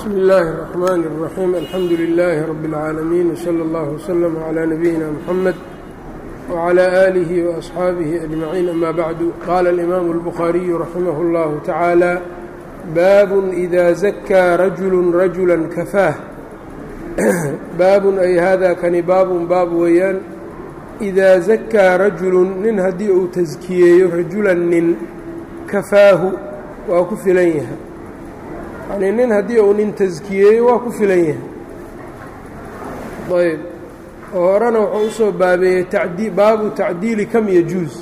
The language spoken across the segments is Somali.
bsmi اllaahi الرaxmaan الraxiim alxamdu lilaahi rabi اlcaalamiin wslى اllah wslm عlى nabiyina mxamed wعlى aalihi وaصxaabihi ajmaciin ama bacdu qaala اlimaamu اlbukhaariyu raximah اllahu tacaala baabun ida zakaa rajulu rajula kafaah baabun ay hada kani baabun baab weeyaan idaa zakaa rajulun nin haddii uu taskiyeeyo rajulan nin kafaahu waa ku filan yahay yacnii nin haddii uu nin taskiyeeyo waa ku filan yahay ayb oo horena wuxuu usoo baabeeyey tadi baabu tacdiili kam yajuus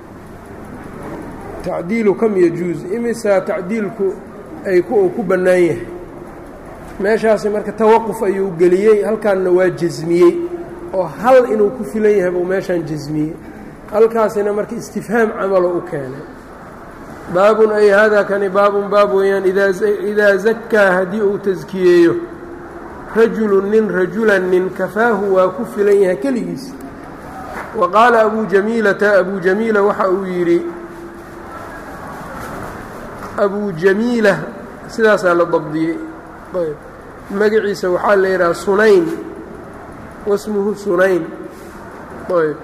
tacdiilu kam yajuus imisaa tacdiilku ay uu ku bannaan yahay meeshaasi marka tawaquf ayuu geliyey halkaanna waa jasmiyey oo hal inuu ku filan yahay buu meeshaan jasmiyey halkaasina marka istifhaam camalo u keenay baabun ay haadaa kani baabun baab weeyaan idaa zakaa haddii uu taskiyeeyo rajulun nin rajulan nin kafaahu waa ku filan yahay keligiis wa qaala abuu jamiilata abuu jamiila waxa uu yidhi abuu jamiila sidaasaa la dabdiyey ayb magaciisa waxaa la yidhaha sunayn wasmuhu sunayn ayb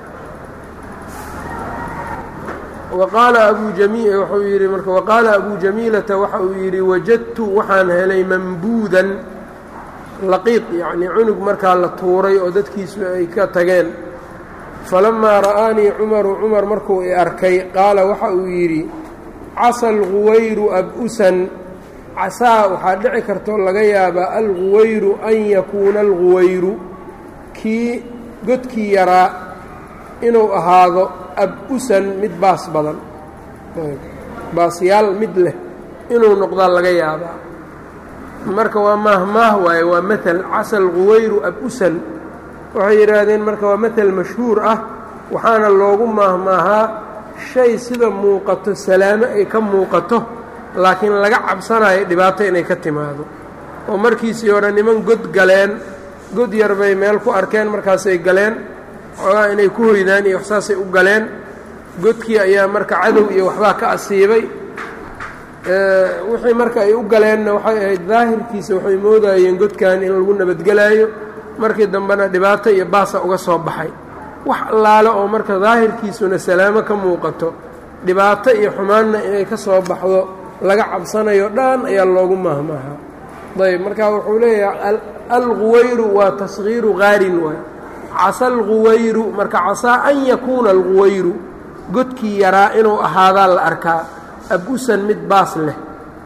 waqaala abuu jami wuxuu yidhi marka waqaala abuu jamiilata waxa uu yidhi wajadtu waxaan helay mambuudan laqiiq yacnii cunug markaa la tuuray oo dadkiisu ay ka tageen falamaa ra'aanii cumaru cumar markuu i arkay qaala waxa uu yidhi casa alguwayru ab-usan casaa waxaa dhici kartoo laga yaabaa alguwayru an yakuuna alguwayru kii godkii yaraa inuu ahaado ab-usan mid baas badan baasyaal mid leh inuu noqdaa laga yaabaa marka waa maahmaah waaye waa mael casa alguwayru ab-usan waxay yidhaahdeen marka waa mael mashhuur ah waxaana loogu maahmaahaa shay sida muuqato salaamo ay ka muuqato laakiin laga cabsanayo dhibaato inay ka timaado oo markiisii hore niman god galeen god yar bay meel ku arkeen markaasay galeen xoogaa inay ku hoydaan iyo waxsaasay u galeen godkii ayaa marka cadow iyo waxbaa ka asiibay wixii marka ay u galeenna waxay ahayd daahirkiisa waxay moodayeen godkan in lagu nabadgelaayo markii dambena dhibaato iyo baasa uga soo baxay wax allaale oo marka daahirkiisuna salaamo ka muuqato dhibaato iyo xumaanna inay ka soo baxdo laga cabsanayo dhan ayaa loogu maahmaahaa ayb marka wuxuu leeyahay alguwayru waa tasgiiru qaarin waay casa alguwayru marka casaa an yakuuna alguwayru godkii yaraa inuu ahaadaa la arkaa ab-usan mid baas leh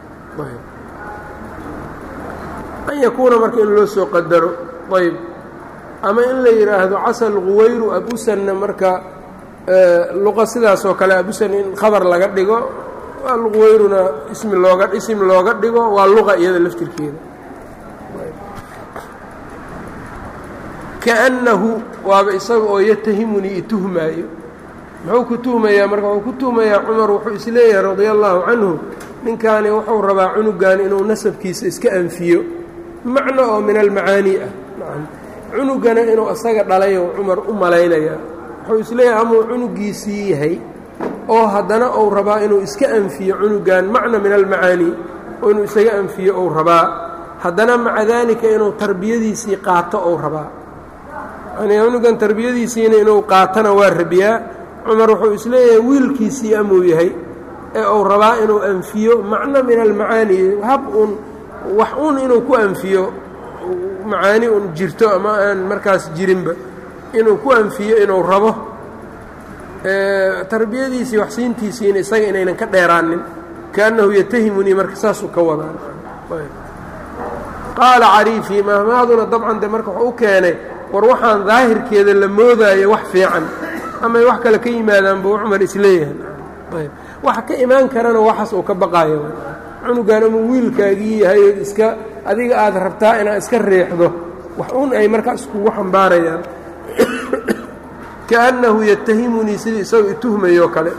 an yakuuna marka in loo soo qadaro ayb ama in la yidhaahdo casa alguwayru ab-usanna marka luqa sidaasoo kale ab-usan in khabar laga dhigo alguwayruna ismi looga isim looga dhigo waa luqa iyada laftirkeeda kaannahu waaba isaga oo yatahimunii ituhmaayo muxuu ku tuhmayaa marka wuxuu ku tuhmayaa cumar wuxuu isleeyahay radia allaahu canhu ninkaani wuxuu rabaa cunugan inuu nasabkiisa iska anfiyo macno oo min almacaanii ah cunugana inuu isaga dhalayo cumar u malaynayaa wuxuu isleeyahay amuu cunugiisii yahay oo haddana uu rabaa inuu iska anfiyo cunugan macna min almacaanii oo inuu isaga anfiyo ou rabaa haddana maca daalika inuu tarbiyadiisii qaato ou rabaa yani cunugan tarbiyadiisiina inuu qaatana waa rabiyaa cumar wuxuu isleeyahay wiilkiisii amuu yahay ee uu rabaa inuu anfiyo macno min almacaani hab uun wax uun inuu ku anfiyo macaani un jirto ama aan markaas jirinba inuu ku anfiyo inuu rabo tarbiyadiisii waxsiintiisiina isaga inaynan ka dheeraanin kaannahu yatahimunii marka saasuu ka wadaan qaala cariifii mahmaaduna dabcan de marka wuxuu u keenay war waxaan daahirkeeda la moodaayo wax fiican amay wax kale ka yimaadaan buu cumar isleeyahay ayb waxa ka imaan karana waxaas uu ka baqaayo cunugan amuu wiilkaagii yahay ood iska adiga aad rabtaa inaad iska riixdo wax un ay markaas kugu xambaarayaan kaannahu yatahimunii sidii isagoo ituhmayoo kale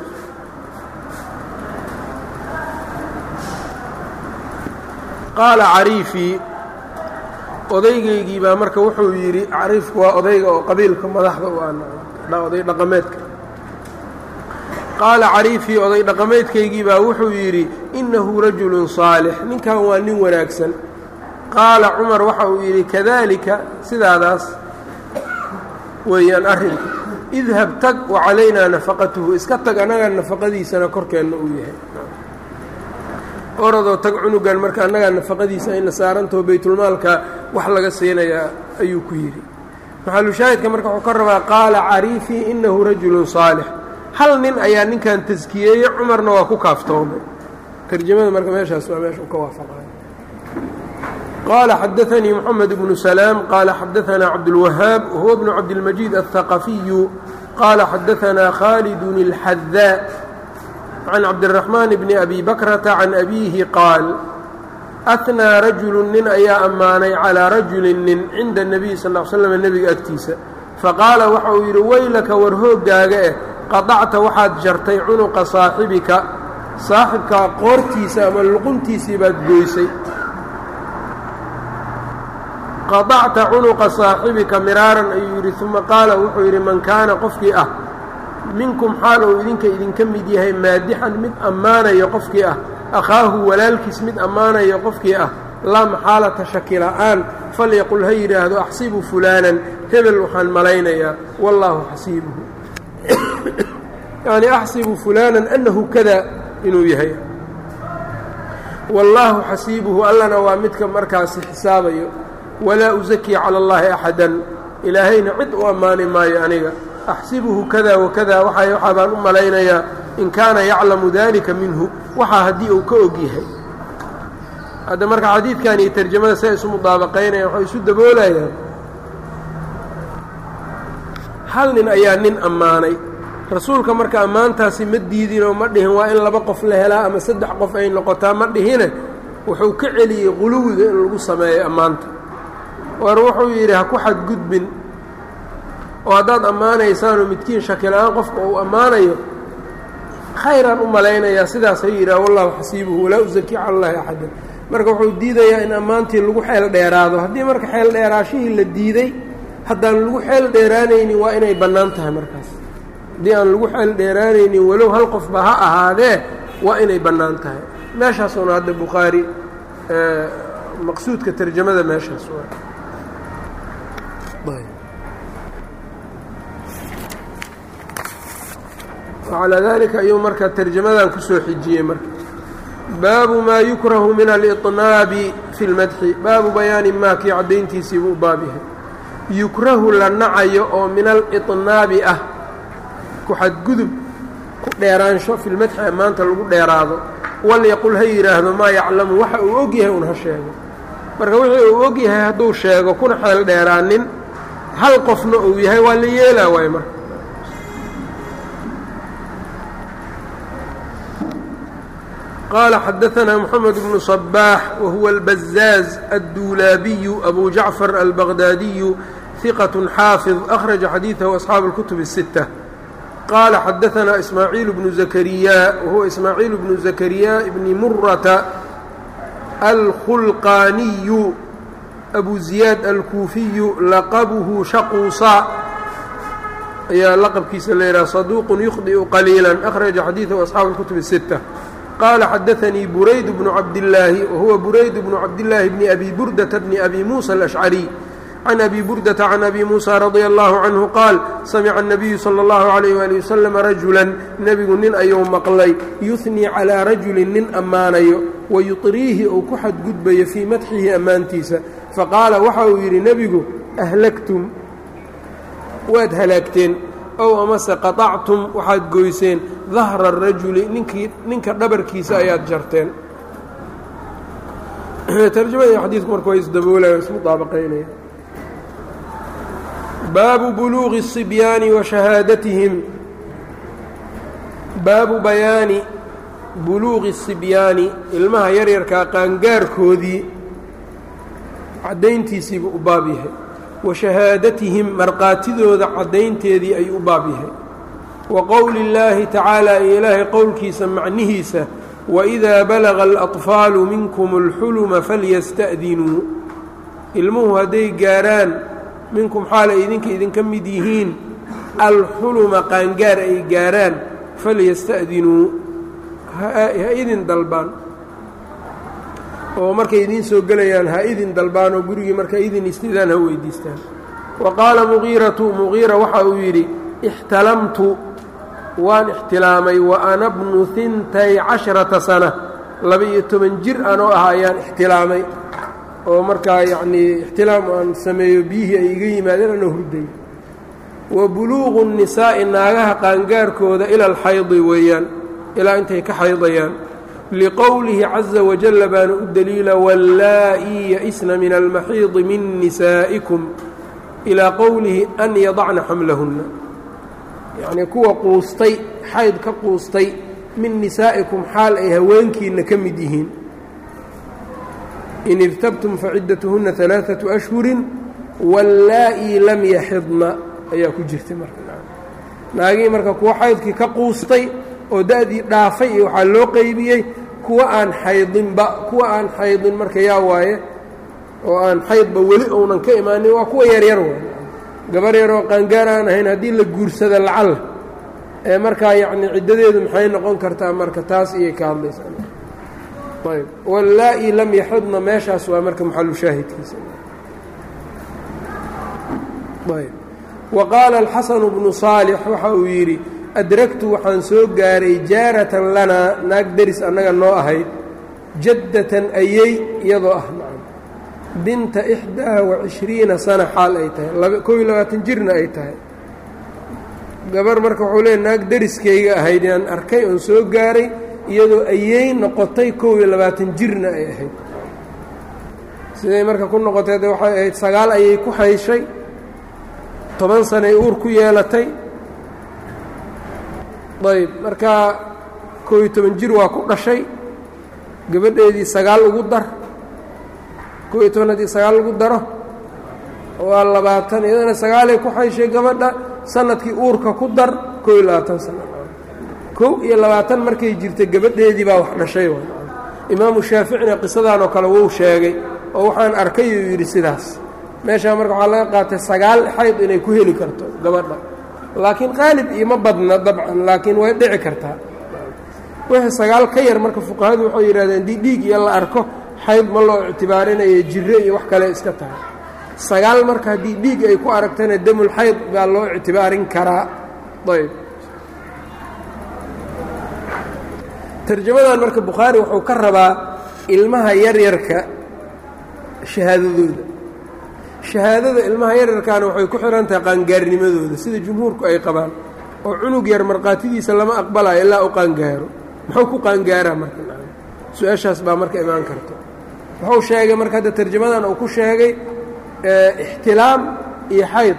qaala cariifii odaygaygii baa marka wuxuu yidhi cariifku waa odayga oo qabiilka madaxda u ah oday dhaqameedka qaala cariifii oday dhaqameedkaygii baa wuxuu yidhi innahu rajulun saalix ninkan waa nin wanaagsan qaala cumar waxa uu yidhi kadalika sidaadaas weeyaan arrinku idhab tag wa calaynaa nafaqatuhu iska tag annagaa nafaqadiisana korkeenna uu yahay oradoo tag cunugan marka annagaa nafaqadiisa ayna saarantaho baytulmaalka wax laga siinayaa ayuu ku yidhi maxalushaahidka marka wuxuu ka rabaa qaala cariifii inahu rajulun saalix hal nin ayaa ninkan taskiyeeyey cumarna waa ku kaaftoomay tarjamada marka meeshaas waa meesha u ka waafaqay qaala xadaanii moxamed bnu salaam qaala xadaanaa cabdulwahaab wahuwa bnu cabdilmajiid alhaqafiyu qaala xadaanaa khaalidun اlxadaa can cabdiraxmaan bni abi bakrata can abiihi qaal ahnaa rajulu nin ayaa ammaanay calaa rajulin nin cinda nebiy sal l slam nebiga agtiisa faqaala waxa uu yidhi weylaka war hooggaaga eh qadacta waxaad jartay cunuqa saaxibika saaxibkaa qoortiisa ama luquntiisii baad goysay qadacta cunuqa saaxibika miraaran ayuu yidhi uma qaala wuxuu yidhi man kaana qofkii ah minkum xaal uu idinka idinka mid yahay maadixan mid ammaanayo qofkii ah akhaahu walaalkiis mid ammaanayo qofkii ah laa maxaalata shaki la'aan falyaqul ha yidhaahdo axsibu fulaanan hebel waxaan malaynayaa wallaahu xasiibuhu yacnii axsibu fulaanan annahu kada inuu yahay wallaahu xasiibuhu allana waa midka markaasi xisaabayo walaa usakii cala allaahi axadan ilaahayna cid u ammaani maayo aniga axsibuhu kada wakada waxa waxaa baan u malaynayaa in kaana yaclamu dalika minhu waxaa haddii uu ka og yahay hadda marka xadiidkan iyo tarjamada say isu mudaabaqaynayaan waxay isu daboolayaan hal nin ayaa nin ammaanay rasuulka marka ammaantaasi ma diidinoo ma dhihin waa in laba qof la helaa ama saddex qof ay noqotaa ma dhihine wuxuu ka celiyey quluwiga in lagu sameeyo ammaanta war wuxuu yidhi ha ku xadgudbin oo haddaad ammaanaysaanoo midkiin shakila-aan qofka uu ammaanayo khayraan u malaynayaa sidaas ha yidhaha wallahu xasiibuhu walaa usaki cala allahi axadan marka wuxuu diidayaa in ammaantii lagu xeel dheeraado haddii marka xeel dheeraashihii la diiday haddaan lagu xeel dheeraanaynin waa inay bannaan tahay markaas haddii aan lagu xeel dheeraanaynin walow hal qofba ha ahaadee waa inay bannaan tahay meeshaasuna hadda bukhaari maqsuudka tarjamada meeshaas waa calaa dalika ayuu marka tarjamadan kusoo xijiyey marka baabu maa yukrahu min aliطnaabi fi lmadxi baabu bayaani maa kii caddayntiisiibuu u baab yahay yukrahu la nacayo oo min aliطnaabi ah ku xadgudub ku dheeraansho fi lmadxi ammaanta lagu dheeraado walyaqul ha yidhaahdo maa yaclamu waxa uu og yahay un ha sheego marka wixii uu og yahay hadduu sheego kuna xeel dheeraanin hal qofna uu yahay waa la yeelaa waay marka qال xdثna محمد بن صباح وهو البزاز الدولابي أbو جعفر البغدادي ثقة xاaفظ أخرج xadيiثه أصحاaب الكتب الستة qال xdثna إسماعيل بن زكريا وهو إسماعيل بن زكريا بن مرة الخلقاني أبو زياد الكوفي لqبه شhquuصا ayaa lqبkiisa l yhah صدوq يخطئ قليiلا أخرج xadيiثه أصحاaب الكتب الستة qال xdثnii burayd بن cabdاللaahi whuwa burayd بن cabdاللaahi بن أbي burdةa بن أbي muسى الأشعري عن أbي burdةa عن أbي muسى رضي الله عنه qاal samca النبiyu slى الlaه عليه وaلي وسلم رaجuلا nebigu nin ayuu maqlay yuثنii calىa rajuli nin ammaanayo wayuطriihi uu ku xadgudbayo fii madxihi ammaantiisa faqaala waxa uu yidhi nebigu أhlagtum waad halaagteen ow amase qaطactum waxaad goyseen dahra الrajuli ninkii ninka dhabarkiisa ayaad jarteen tarjamada xadiidku marka waa isdaboolaya ismudaabaqaynaya baabu buluuqi الصibyaani wa shahaadatihim baabu bayaani buluuqi الصibyaani ilmaha yaryarkaa qaangaarkoodii caddayntiisiibu u baab yahay wa shahaadatihim markhaatidooda caddaynteedii ayuu u baab yahay wa qowli اllaahi tacaala iyo ilaahay qowlkiisa macnihiisa waidaa balaga alaطfaalu minkum اlxuluma falyasta'dinuu ilmuhu hadday gaarhaan minkum xaal ay idinka idinka mid yihiin alxuluma qaangaar ay gaarhaan falyasta'dinuu ha idin dalbaan oo markay idiin soo gelayaan ha idin dalbaan oo gurigii markay idin istidaan ha weydiistaan wa qaala muqiiratu muqiira waxa uu yidhi ixtalamtu waan ixtilaamay wa ana bnu hintay casharata sana laba-iyo toban jir anoo ah ayaan ixtilaamay oo markaa yacnii ixtilaam aan sameeyo biyihii ay iga yimaadeen anoo hurday wa buluuqu nisaa'i naagaha qaangaarkooda ila alxaydi weeyaan ilaa intay ka xaydayaan liqowlihi caza wajalla baana u daliila wallaa-ii ya-isna min almaxiidi min nisaa'ikum ilaa qowlihi an yadacna xamlahunna yacnii kuwa quustay xayd ka quustay min nisaa'ikum xaal ay haweenkiinna ka mid yihiin in irtabtum faciddatuhunna alaaatu ashhurin wallaa-ii lam yaxidna ayaa ku jirtay marka naagihii marka kuwa xaydkii ka quustay oo da-dii dhaafay iyo waxaa loo qeybiyey kuwa aan xaydinba kuwa aan xaydin marka yaa waaye oo aan xaydba weli uunan ka imaanin waa kuwa yaryar waay gabar yaroo qaangaar aan ahayn haddii la guursada lacalla ee markaa yacni ciddadeedu maxay noqon kartaa marka taas iyay ka hadlaysaa ayb wallaa-i lam yaxidna meeshaas waa marka maxalu shaahidkiisa ayb wa qaala alxasanu bnu saalix waxa uu yidhi adragtu waxaan soo gaaray jaaratan lanaa naag deris annaga noo ahayd jaddatan ayey iyadoo ah nacam binta ixdaa wa cishriina sana xaal ay tahay kow iyo labaatan jirna ay tahay gabar marka wuxuu leeya naag deriskayga ahayd inaan arkay oon soo gaaray iyadoo ayey noqotay kow iyo labaatan jirna ay ahayd siday marka ku noqotay de waxay ahayd sagaal ayay ku hayshay toban sanay uur ku yeelatay ayb markaa kow iyo toban jir waa ku dhashay gabadheedii sagaal ugu dar kow iyo toban haddii sagaal lagu daro waa labaatan iyadana sagaalay ku hayshay gabadha sanadkii uurka ku dar kow iyo labaatan sano kow iyo labaatan markay jirtay gabadheedii baa wax dhashay imaamu shaaficina qisadan oo kale wuu sheegay oo waxaan arkay uu yidhi sidaas meeshaa marka waxaa laga qaatay sagaal xayd inay ku heli karto gabadha laakiin qaalib ioma badna dabcan laakiin way dhici kartaa wixii sagaal ka yar marka fuqahadu waxay yidhahdeen dii dhiig iyo la arko xayd ma loo ictibaarinayo jiro iyo wax kale iska tahay sagaal marka haddii dhiig ay ku aragtana demul xayd baa loo ictibaarin karaa ayb tarjamadan marka bukhaari wuxuu ka rabaa ilmaha yaryarka shahaadadooda shahaadada ilmaha yaryarkaana waxay ku xihan tahay qaangaarnimadooda sida jumhuurku ay qabaan oo cunug yar markhaatidiisa lama aqbalayo ilaa u qaangaaro muxuu ku qaangaaraa marka su-aashaas baa marka imaan karto wuxuu sheegay marka hadda tarjamadan uu ku sheegay ixtilaam iyo xayd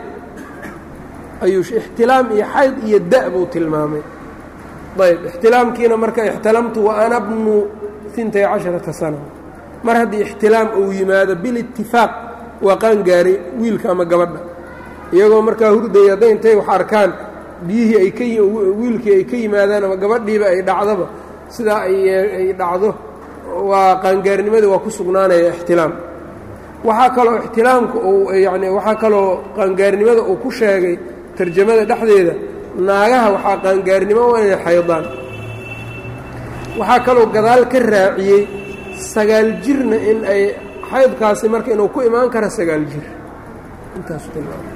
ayuu ixtilaam iyo xayd iyo da' buu tilmaamay ayb ixtilaamkiina marka ixtalamtu wa ana bnu intay casharata sana mar haddii ixtilaam uu yimaado bilitifaaq waa qaangaaray wiilka ama gabadha iyagoo markaa hurdaya hadday intay wax arkaan biyihii ay ka wiilkii ay ka yimaadaan ama gabadhiiba ay dhacdoba sidaa ay dhacdo waa qaangaarnimadii waa ku sugnaanaya ixtilaam waxaa kaloo ixtilaamka uu yacni waxaa kaloo qaangaarnimada uu ku sheegay tarjamada dhexdeeda naagaha waxaa qaangaarnimo waa inay xaydaan waxaa kaloo gadaal ka raaciyey sagaal jirna in ay xaydkaasi marka inuu ku imaan kara sagaal jir intaasu tilmaamay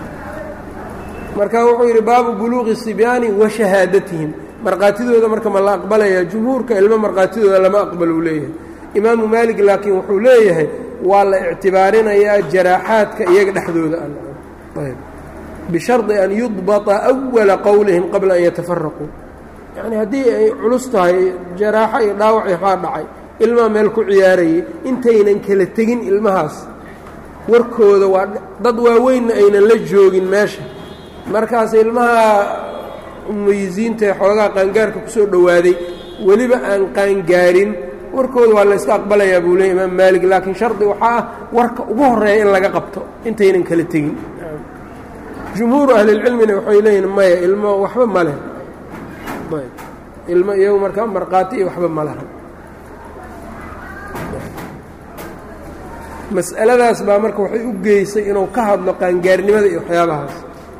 marka wuxuu yidhi baabu buluuqi sibyaani wa shahaadatihim markhaatidooda marka ma la aqbalayaa jumhuurka ilmo markhaatidooda lama aqbal uu leeyahay imaamu maalig laakiin wuxuu leeyahay waa la ictibaarinayaa jaraaxaadka iyaga dhexdooda ayb bishardi an yudbata awala qowlihim qabla an yatafaraquu yacni haddii ay culus tahay jaraaxo iyo dhaawac waxaa dhacay ilmaha meel ku ciyaarayay intaynan kala tegin ilmahaas warkooda waa dad waaweynna aynan la joogin meesha markaas ilmaha mumayisiinta ee xoogaha qaangaarka kusoo dhowaaday weliba aan qaangaarin warkooda waa la yska aqbalayaa buu leey imaam maalig laakiin shardi waxaa ah warka ugu horeeya in laga qabto intaynan kala tegin jumhuuru ahlilcilmina waxay leeyihin maya ilmo waxba ma leh ilmo iyagu markaa markhaati iyo waxba ma laha mas'aladaas baa marka waxay u geysay inuu ka hadlo qaangaarnimada iyo waxyaabahaas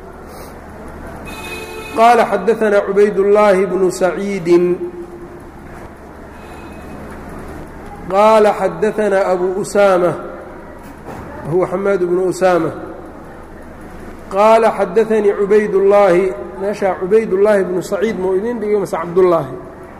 qaala xadaanaa cubaydullaahi bnu saciidin qaala xadaanaa abu usaama huwa xamaad bnu usaama qaala xadaanii cubaydullaahi meeshaa cubaydullaahi bnu saciid mau idin dhigo mase cabdullaahi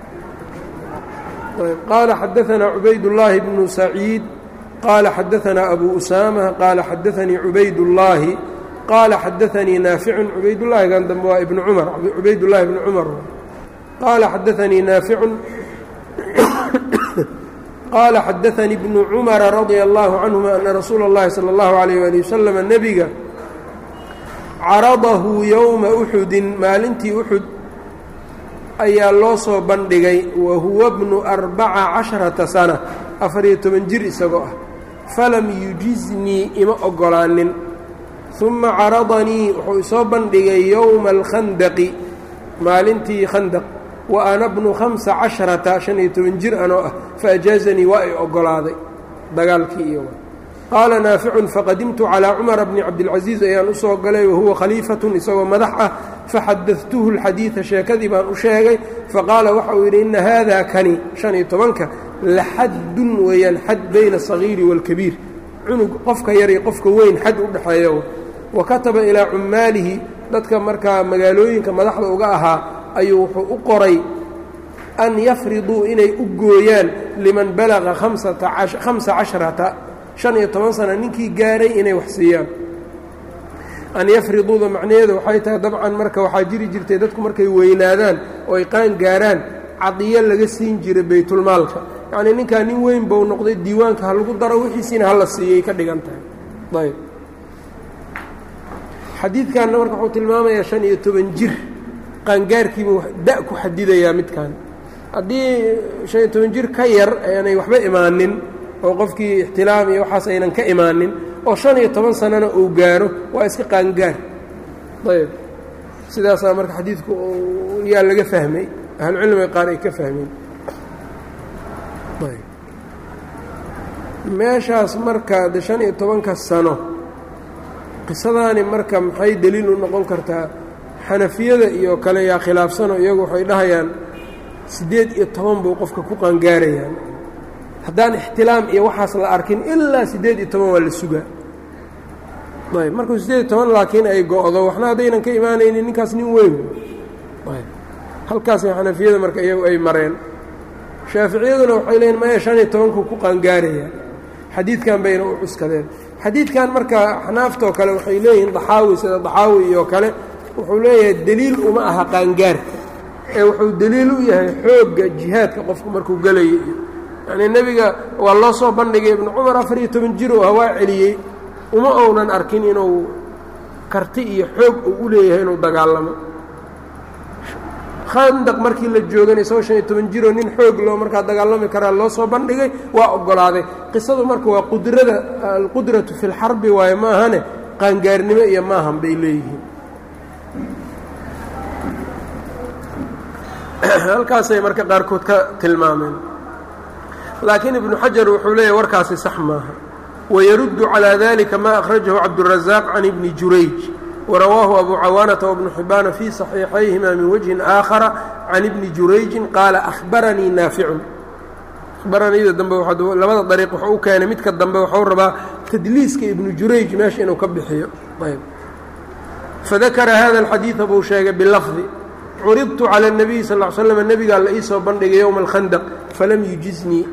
qaala xadaanaa cubaydullaahi bnu saciid qaala xadaanaa abu usaama qaala xadaanii cubaydullaahi qaala xadaanii naaficun cubaydullaahigan dambe waa ibnu cumar cubaydullaahi bnu cumar qaala xadaanii naaficun qaala xadaanii bnu cumara radia allaahu canhuma ana rasuula اllahi salى اllahu alayh ali wasalam nebiga caradahu yowma uxudin maalintii uxud ayaa loo soo bandhigay wa huwa bnu arbaca casharata sana afariyo toban jir isagoo ah falam yujiznii ima oggolaanin uma caradanii wuxuu isoo bandhigay yowma alkhandaqi maalintii khandaq wa ana bnu hamsa casharata shan iyo toban jir anoo ah faajaazanii waa ay oggolaaday dagaalkii iyo qaala naaficun faqadimtu calaa cumara bni cabdilcasiis ayaan u soo galay wahuwa khaliifatun isagoo madax ah faxadadtuhu alxadiida sheekadii baan u sheegay faqaala waxa uu yidhi inna haada kani shan iyo tobanka la xaddun weeyaan xad bayna asagiiri waalkabiir cunug qofka yar iyo qofka weyn xad u dhexeeyo wa kataba ilaa cummaalihi dadka markaa magaalooyinka madaxda uga ahaa ayuu wuxuu u qoray an yafriduu inay u gooyaan liman balaqa hamsa casharata shan iyo toban sana ninkii gaaray inay wax siiyaan an yafriduuda macnaheedu waxay tahay dabcan marka waxaa jiri jirtay dadku markay weynaadaan oo ay qaan gaaraan cadiyo laga siin jiray baytulmaalka yacnii ninkaa nin weyn bau noqday diiwaanka ha lagu daro wixiisiina hala siiyay ka dhigan tahay ayb xadiidkanna marka wuxuu tilmaamayaa shan iyo toban jir qaangaarkiibuu da ku xadidayaa midkan haddii shan iyo toban jir ka yar aanay waxba imaanin oo qofkii ixtilaam iyo waxaas aynan ka imaanin oo shan iyo toban sanana uu gaaro waa iska qaangaar ayb sidaasaa marka xadiidku yaa laga fahmay ahlucilmiga qaar ay ka fahmeen meeshaas marka de shan iyo tobanka sano qisadaani marka maxay deliil u noqon kartaa xanafiyada iyo kale yaa khilaafsano iyagu waxay dhahayaan siddeed iyo toban buu qofka ku qaangaarayaan haddaan ixtilaam iyo waxaas la arkin ilaa siddeed iyo toban waa la sugaa ayb markuu siddeed iyo toban laakiin ay go-do waxna haddaynan ka imaanaynin ninkaas nin weyn ayb halkaasay xanafiyada marka iyagu ay mareen shaaficiyaduna waxay leeyiin maya shan iyo tobankuu ku qaangaarayaan xadiidkan bayna u cuskadeen xadiidkan marka xnaaftoo kale waxay leeyihiin daxaawi sida daxaawi iyo kale wuxuu leeyahay deliil uma aha qaangaarka ee wuxuu deliil u yahay xoogga jihaadka qofku markuu gelayo iyo yacnii nebiga waa loo soo bandhigay ibnu cumar afar iyo toban jir oo hawaa celiyey uma ounan arkin inuu karti iyo xoog uu u leeyahay inuu dagaalamo khandaq markii la joogana isagoo shan iyo toban jiroo nin xoog loo markaa dagaalami karaa loo soo bandhigay waa oggolaaday qisadu marka waa qudrada alqudratu fi lxarbi waayo ma ahane qaangaarnimo iyo maahan bay leeyihiin halkaasay marka qaarkood ka tilmaameen laakiin ibnu xajar wuxuu leeyahy warkaasi sax maaha wayaruddu calىa dalika ma akhrajahu cabdالrazaaq can ibni jurayj warawaahu abu cawaanata wabnu xibaana fii صaxiixayhima min wajhin aakhara can ibni jurayjin qaala ahbaranii naaficun ahbaraniida dambe labada dariiq wuxuu u keenay midka dambe waxuu rabaa tadliiska ibnu jurayj meesha inuu ka bixiyo fadakara hada alxadiida buu sheegay bilafdi curidtu calى الnabiyi sal ll slam nebigaa la ii soo bandhigay yowma alkhandaq falam yujiznii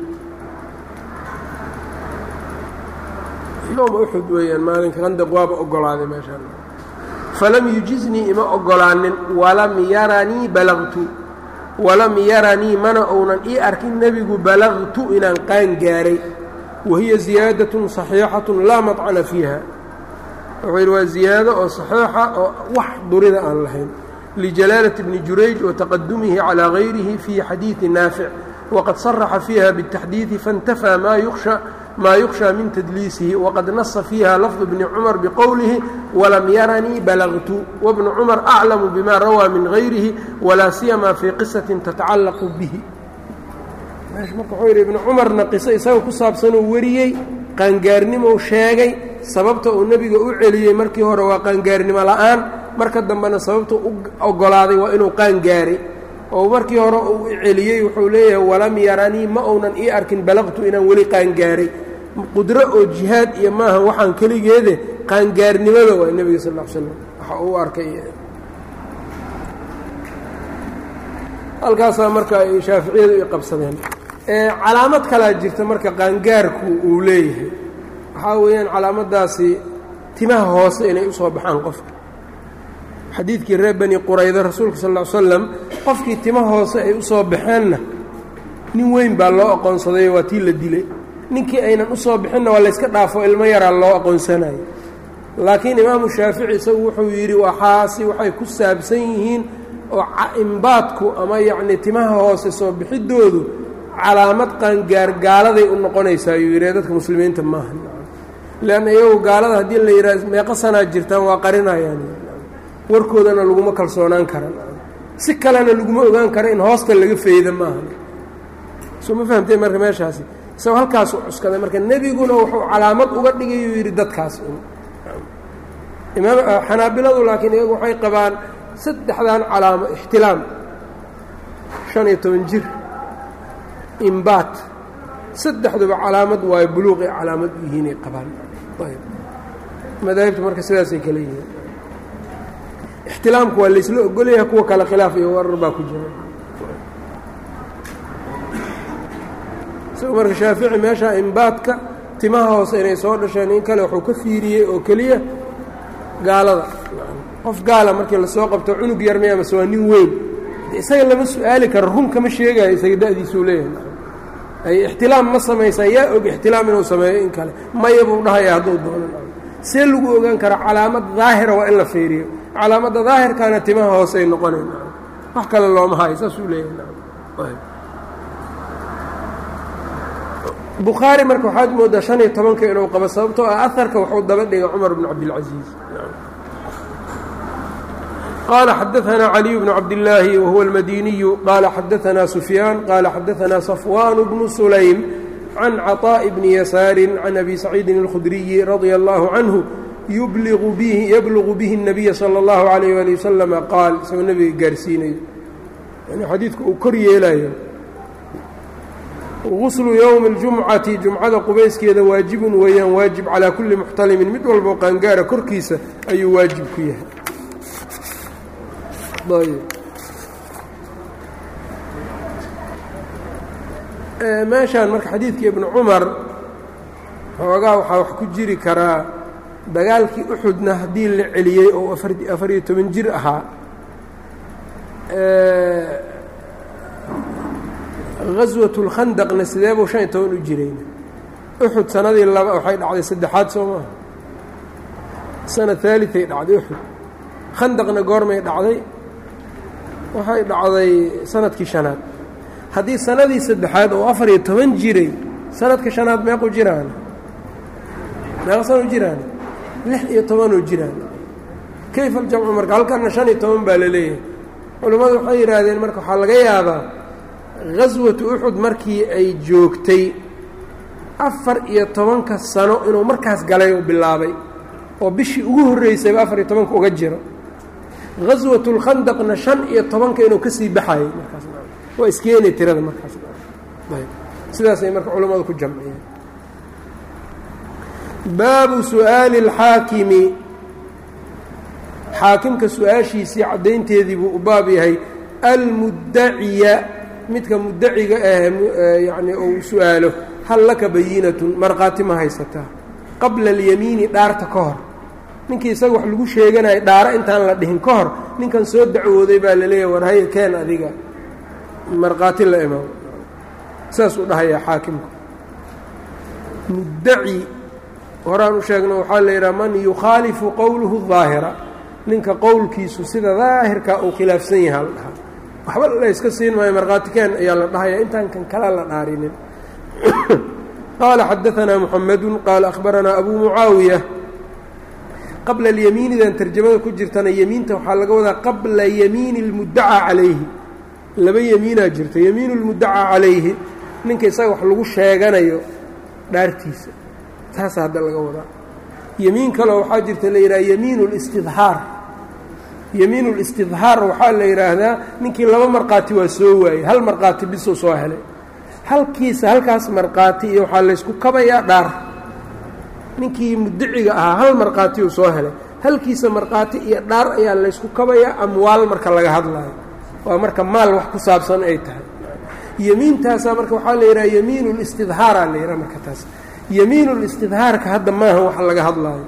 yowma uxud weeyaan maalinka khandaq waaba ogolaaday meeshaan falam yujiznii ima ogolaanin walam yaranii balagtu walam yaranii mana ounan ii arkin nebigu balagtu inaan qaan gaaray wahiya ziyaadatun صaxiixatu laa maطcana fiiha wuxuu yidhi waa ziyaado oo saxiixa oo wax durida aan lahayn lijalaalati bni jurayj wa taqadumihi calىa gayrihi fii xadiidi naafic waqad saraxa fiiha bالtaxdiidi faاntafaa maa yukhsha min tadliisihi waqad nasa fiiha lafdu bni cumar biqowlihi walam yaranii balagtu wabnu cumar aclamu bima rawaa min gayrihi walaa siyama fii qisatin tatacallaqu bihi marka wuxuu yidhi ibnu cumarna qiso isaga ku saabsanuu wariyey qaangaarnimou sheegay sababta uu nebiga u celiyey markii hore waa qaangaarnimo la'aan marka dambena sababta u oggolaaday waa inuu qaangaaray oo markii hore uu celiyey wuxuu leeyahay walam yaranii ma uunan ii arkin balaqtu inaan weli qaangaaray qudro oo jihaad iyo maaha waxaan keligeede qaangaarnimada waa nebiga sal l slam waxa uu arkay halkaasaa marka ay shaaficiyadu i qabsadeen calaamad kalaa jirta marka qaangaarku uu leeyahay waxaa weeyaan calaamadaasi timaha hoose inay usoo baxaan qofka xadiidkii reer bani qurayda rasuulka sal ll ly slam qofkii tima hoose ay usoo baxeenna nin weyn baa loo aqoonsadayo waa tii la dilay ninkii aynan usoo bixinna waa layska dhaafo ilmo yaraa loo aqoonsanayo laakiin imaamu shaafici isagu wuxuu yidhi waxaasi waxay ku saabsan yihiin oo imbaadku ama yacnii timaha hoose soo bixiddoodu calaamad qaangaar gaaladay u noqonaysaa ayuu yidhi dadka muslimiinta maaha leanna iyagu gaalada haddii la yidhaha meeqa sanaa jirtaan waa qarinayaan warkoodana laguma kalsoonaan kara si kalena laguma ogaan karo in hoosta laga feyda maaha soo ma fahamtee marka meeshaasi isagoo halkaasu cuskaday marka nebiguna wuxuu calaamad uga dhigayuu yidhi dadkaas imaam xanaabiladu laakiin iyagu waxay qabaan saddexdan calaamo ixtilaam shan iyo toban jir imbaat saddexduba calaamad waayo buluuqay calaamad u yihiinay qabaan madaahibtu marka sidaasay kale yihiin ixtilaamku waa laysla ogolyaha kuwa kale khilaaf iyo warar baa ku jira isagoo marka shaafici meeshaa imbaadka timaha hoose inay soo dhasheen in kale wuxuu ka fiiriyey oo keliya gaalada qof gaala markii lasoo qabto cunug yarmi amase waa nin weyn isaga lama su-aali karo run kama sheegayo isaga da-diisuu leeyahay ay ixtilaam ma samaysaa yaa og ixtilaam inuu sameeyo in kale maya buu dhahaya hadduu doono see lagu ogaan karaa calaamad daahira waa in la fiiriyo calaamadda daahirkaana timaha hoose ay noqonayn wax kale looma hayo saasuu leeyahay bukhaari marka waxaad moodaa shan iyo tobanka inuu qabo sababtoo ah aharka wuxuu daba dhigay cumar bn cabdilcaziiz qaala xadaanaa caliy bnu cabdillaahi wahuwa almadiniyu qaala xadaanaa sufyaan qaala xadaanaa safwaan bnu sulaym can caطaaءi bni yasaari can abi saciidin اlkhudriyi radia allahu canhu yublugu bihi الnabiya salى اllahu alayh ali wasalama qaal isagoo nebiga gaarsiinayo yani xadiidku uu kor yeelayo guslu yowmi اljumcati jumcada qubayskeeda waajibun weeyaan waajib calaa kulli muxtalimin mid walboo qaangaara korkiisa ayuu waajib ku yahay meeshaan marka xadiidka ibnu cumar xoogaa waxaa wax ku jiri karaa dagaalkii uxudna haddii la celiyey oo afariyo toban jir ahaa gaswat اlkhandaqna sidee buu shan iyo toban u jirayna uxud sanadii laba waxay dhacday saddexaad soo maaha sana haaliay dhacday uxud khandaqna goormay dhacday waxay dhacday sanadkii shanaad haddii sanadii saddexaad oo afar iyo toban jiray sanadka shanaad meequ jiraan meeqa sano jiraan lix iyo tobanoo jiraan kayfa aljamcu marka halkana shan iyo toban baa la leeyahay culammadu waxay yidhaahdeen marka waxaa laga yaabaa gaswatu uxud markii ay joogtay afar iyo tobanka sano inuu markaas galay oo bilaabay oo bishii ugu horreysayba afar iyo tobanka uga jiro gaswatu lkhandaqna shan iyo tobanka inuu ka sii baxayay markaas waa iskeenay tirada markaas sidaasay marka culammadu ku jamciyeen baabu su'aali اlxaakimi xaakimka su-aashiisii caddaynteedii buu u baab yahay almuddaciya midka muddaciga ah yacni uu su-aalo hal laka bayinatun markhaati ma haysataa qabla alyamiini dhaarta ka hor ninkii isaga wax lagu sheeganayo dhaaro intaan la dhihin ka hor ninkan soo dacwooday baa laleeyahay war haya keen adiga markhaati la imaam saasuu dhahayaa xaakimku muddaci horaan u sheegno waxaa la yidhaha man yukhaalifu qowluhu daahira ninka qowlkiisu sida daahirkaa uu khilaafsan yahaa la dhahaa waxba layska siin maayo markhaatikeen ayaa la dhahayaa intaan kan kala la dhaarinin qaala xadaanaa muxamadu qaala akhbaranaa abuu mucaawiya qabla alyamiinidan tarjamada ku jirtana yemiinta waxaa laga wadaa qabla yamiini اlmuddacaa calayhi laba yemiinaa jirta yemiinu اlmuddacaa calayhi ninka isaga wax lagu sheeganayo dhaartiisa taasa hadda laga wadaa yemiin kaleo waxaa jirta la yidhaha yemiin اlistidhaar yemiinulistidhaar waxaa la yidhaahdaa ninkii laba markhaati waa soo waayey hal markhaati bisuu soo helay halkiisa halkaas markhaati iyo waxaa laysku kabayaa dhaar ninkii mudiciga ahaa hal markhaati uu soo helay halkiisa markhaati iyo dhaar ayaa laysku kabayaa amwaal marka laga hadlayo waa marka maal wax ku saabsan ay tahay yemiintaasaa marka waxaa la yidhaha yemiinulistidhaaraa la yidhaha marka taas yemiinulistidhaarka hadda maaha wax laga hadlaayo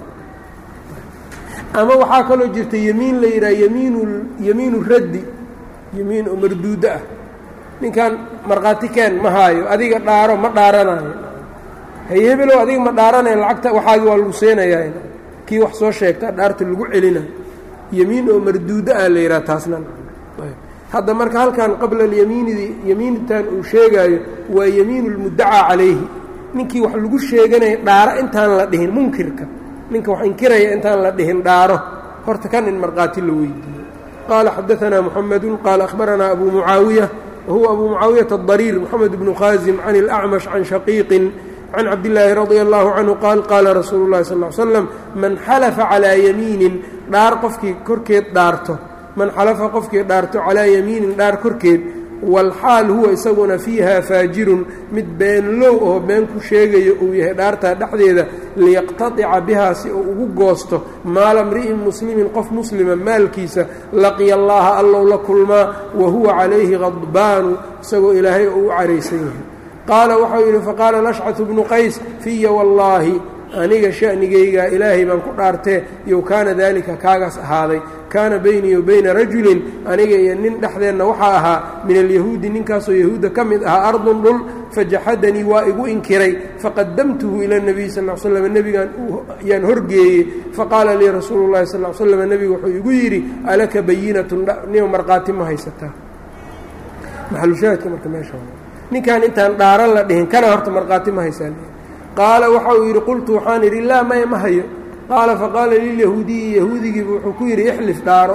ama waxaa kaloo jirta yemiin la yidhaha yemiin yemiinu raddi yemiin oo marduudo ah ninkan markhaati keen ma haayo adiga dhaaro ma dhaaranayo hay hebelow adiga ma dhaaranayo lacagta waxaagi waa lagu seenayaa kii wax soo sheegta dhaarta lagu celinayo yemiin oo marduudo ah la yidhaha taasna hadda marka halkan qabla alyamiinidii yemiintan uu sheegaayo waa yemiinu lmuddacaa calayhi ninkii wax lagu sheeganaya dhaaro intaan la dhihin munkirka ninka wax inkiraya intaan la dhihin dhaaro horta kan in markhaati la weydiiyo qaala xadaanaa muxamedu qaala akhbaranaa abu mucaawiya wahuwa abu mucaawiyata adariir moxamed bnu khaasim can اlacmash can shaqiiqin can cabdillaahi radia allahu canhu qaal qaala rasuulu llahi sal l slam man xalafa calaa yamiinin dhaar qofkii korkeed dhaarto man xalafa qofkii dhaarto calaa yamiinin dhaar korkeed walxaal huwa isaguna fiiha faajirun mid beenlow oo been ku sheegayo uu yahay dhaartaa dhexdeeda liyaqtatica bihaa si uu ugu goosto maala mri'in muslimin qof muslima maalkiisa laqiya allaha allow la kulmaa wa huwa calayhi qadbaanu isagoo ilaahay oo u caraysan yahay qaala waxau yidhi faqaala lashcatu bnu qays fiya wallaahi aniga sha'nigaygaa ilaahay baan ku dhaartee yow kaana daalika kaagaas ahaaday kaana beynii wa beyna rajulin aniga iyo nin dhexdeenna waxaa ahaa min alyahuudi ninkaasoo yahuudda ka mid ahaa ardun dhul fajaxadanii waa igu inkiray faqadamtuhu ila nebiy sal l slam nebigaan yaan horgeeyey faqaala lii rasuulu llahi sal l slam nebigu wuxuu igu yidhi alaka bayinatun nima markhaati ma haysataa maxalushaahidka marka meesha ninkaan intaan dhaaran la dhihin kana horta markhaati ma haysaa qaala waxa uu yidhi qultu waxaan idhi laa maya ma hayo qaala faqaala lilyahuudiyi yahuudigiibu wuxuu ku yidhi ixlif dhaaro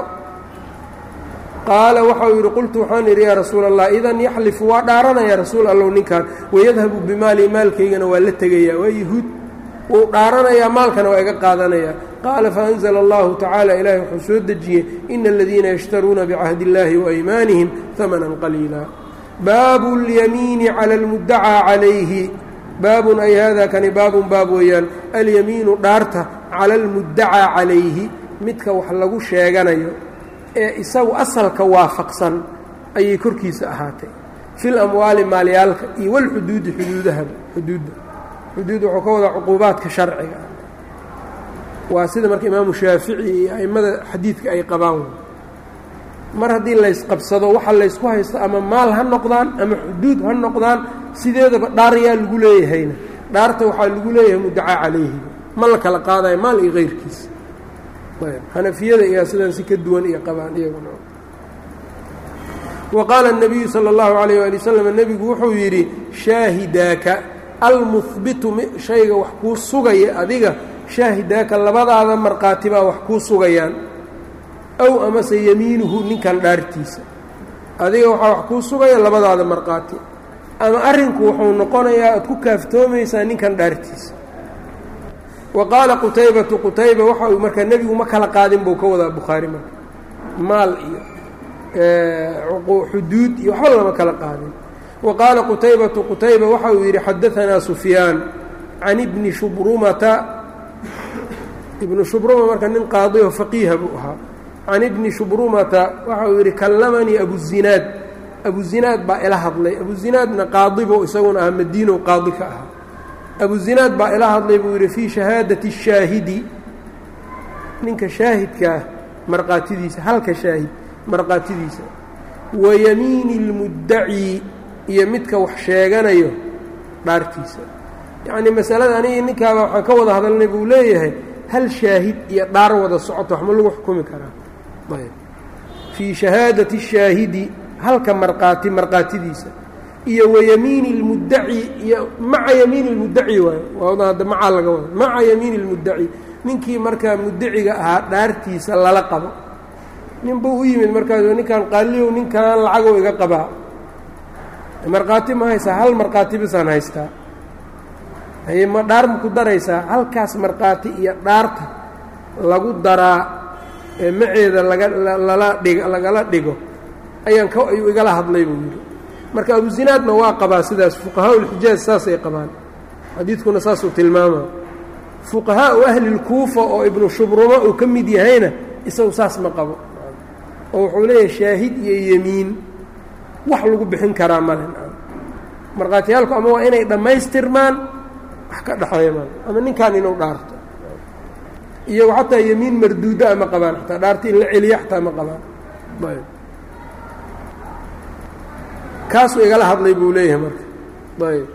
qaala waxa uu yidhi qultu waxaan idhi yaa rasuula allah idan yaxlifu waa dhaaranaya rasuul allow ninkan wayadhabu bimaali maalkaygana waa la tegayaa waa yahuud wuu dhaaranayaa maalkana waa iga qaadanayaa qaala faanzla allahu tacaala ilaahi wuxuu soo dejiyey ina aladiina yashtaruuna bicahdi illaahi waaymaanihim hamanan qaliila baabu اlyamiini cala اlmudacaa calayhi baabun ay hada kani baabun baab weeyaan alyamiinu dhaarta cala almuddacaa calayhi midka wax lagu sheeganayo ee isagu asalka waafaqsan ayay korkiisa ahaatay fil amwaali maalyaalka iyo walxuduudi xuduudahaba xuduudda xuduud wuxuu ka wadaa cuquubaadka sharciga waa sida marka imaamu shaafici iyo a'immada xadiidka ay qabaan mar haddii laysqabsado waxa laysku haysto ama maal ha noqdaan ama xuduud ha noqdaan sideedaba dhaarayaa lagu leeyahayna dhaarta waxaa lagu leeyahay muddacaa calayhi ma la kala qaadayo maal iyo keyrkiisa xanafiyada iyaa sidaan si ka duwan iyo qabaan iyaguna wa qaala الnabiyu salى اllahu alayh ali wasalam nebigu wuxuu yidhi shaahidaaka almuhbitu shayga wax kuu sugaya adiga shaahidaaka labadaada markhaati baa wax kuu sugayaan ow amase yemiinuhu ninkan dhaartiisa adiga waxaa wax kuu sugaya labadaada markhaati ama arrinku wuxuu noqonayaa aad ku kaaftoomaysaa ninkan dhaartiisa wa qaala qutaybatu qutayba waxa uu markaa nebigu ma kala qaadin buu ka wadaa bukhaari marka maal iyo xuduud iyo waxba lama kala qaadin wa qaala qutaybatu qutayba waxa uu yidhi xadaanaa sufyaan can ibni shubrumata ibnu shubruma marka nin qaadiho faqiiha buu ahaa can ibni shubrumata waxa uu yidhi kallamanii abuzinaad abuzinaad baa ila hadlay abuzinaadna qaadibo isaguna ah madiino qaadi ka ahaa abuzinaad baa ila hadlay buu yidhi fii shahaadati الshaahidi ninka shaahidkaah markhaatidiisa halka shaahid markhaatidiisa wa yamiini اlmuddaci iyo midka wax sheeganayo dhaartiisa yacnii masalada anigi ninkaaba waxaan ka wada hadalnay buu leeyahay hal shaahid iyo dhaar wada socoto wax ma lagu xukumi karaa ayb fii shahaadati الshaahidi halka markhaati markhaatidiisa iyo wayamiini اlmuddaci iyo maca yamiini اlmuddaci waayo waada hadda macaa laga wada maca yamiini اlmuddaci ninkii markaa muddaciga ahaa dhaartiisa lala qabo nin buu u yimid markaas ninkan qaaliyow ninkan lacagow iga qabaa markhaati ma haysaa hal markhaati bisaan haystaa haye ma dhaar ma ku daraysaa halkaas markhaati iyo dhaarta lagu daraa ee maceeda laga lala dhig lagala dhigo ayaan ka ayuu igala hadlay buu yidhi marka abuzinaadna waa qabaa sidaas fuqahaa ulxijaaj saasay qabaan xadiidkuna saasuu tilmaama fuqahaau ahlilkuufa oo ibnu shubrumo uu ka mid yahayna isagu saas ma qabo oo wuxuu leeyahay shaahid iyo yemiin wax lagu bixin karaa male markhaatiyaalku ama waa inay dhammaystirmaan wax ka dhexeeya mal ama ninkan inuu dhaarto iyagu xataa yemiin marduuda ma qabaan xataa dhaarta in la celiya xataa ma qabaan kaasuu igala hadlay buu leeyahay marka ayb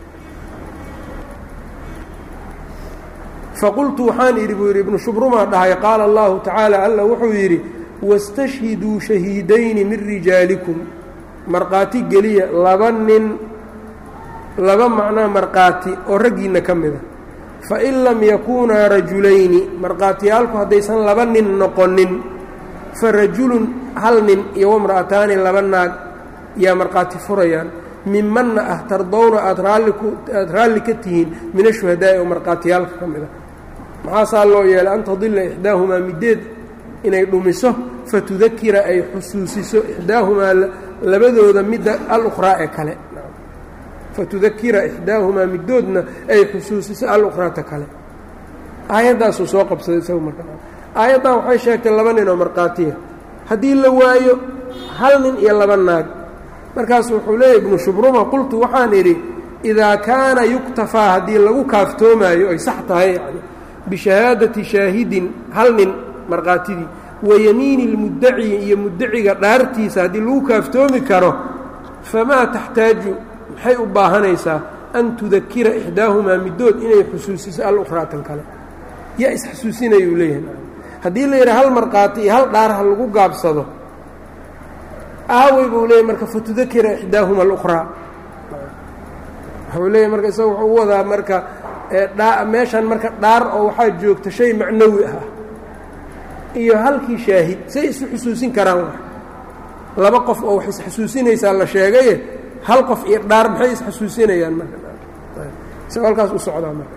faqultu waxaan idhi buu yidhi ibnu shubrumaa dhahay qaala allahu tacaala alla wuxuu yidhi wastashhiduu shahiidayni min rijaalikum markhaati geliya laba nin laba macnaa markhaati oo raggiinna ka mida fain lam yakuunaa rajulayni markhaatiyaalku haddaysan laba nin noqonin fa rajulun hal nin iyo wamra'ataani laba naag yaa markhaati furayaan mimanna ah tardowna aad raalliaada raalli ka tihiin min ashuhadaa'i oo markhaatiyaalka ka mid a maxaasaa loo yeelay an tadilla ixdaahumaa middeed inay dhumiso fatudakira ay xusuusiso ixdaahumaa labadooda midda alukhraa ee kale fatudakira ixdaahumaa middoodna ay xusuusiso alukhraata kale aayaddaasuu soo qabsaday isagu marka aayaddan waxay sheegtay laba nin oo markhaatiya haddii la waayo hal nin iyo laba naag markaasu wuxuu leeyahy ibnu shubruma qultu waxaan idhi idaa kaana yuktafaa haddii lagu kaaftoomayo ay sax tahay yani bishahaadati shaahidin hal nin markhaatidii wa yamiini lmuddaci iyo muddaciga dhaartiisa haddii lagu kaaftoomi karo famaa taxtaaju maxay u baahanaysaa an tudakira ixdaahumaa middood inay xusuusiso alukhraatan kale yaa isxasuusinayuu leeyahay haddii la yidhaha hal markhaati iyo hal dhaarha lagu gaabsado aawey buu leeyahy marka fatudakira ixdaahuma alukhraa wuxuu leeyahy marka isaga wuxuu u wadaa marka dhaa meeshan marka dhaar oo waxaa joogta shay macnawi ah iyo halkii shaahid say isu xusuusin karaan wax laba qof oo wax isxasuusinaysaa la sheegaye hal qof iyo dhaar maxay isxasuusinayaan marka isagoo halkaas u socdaa marka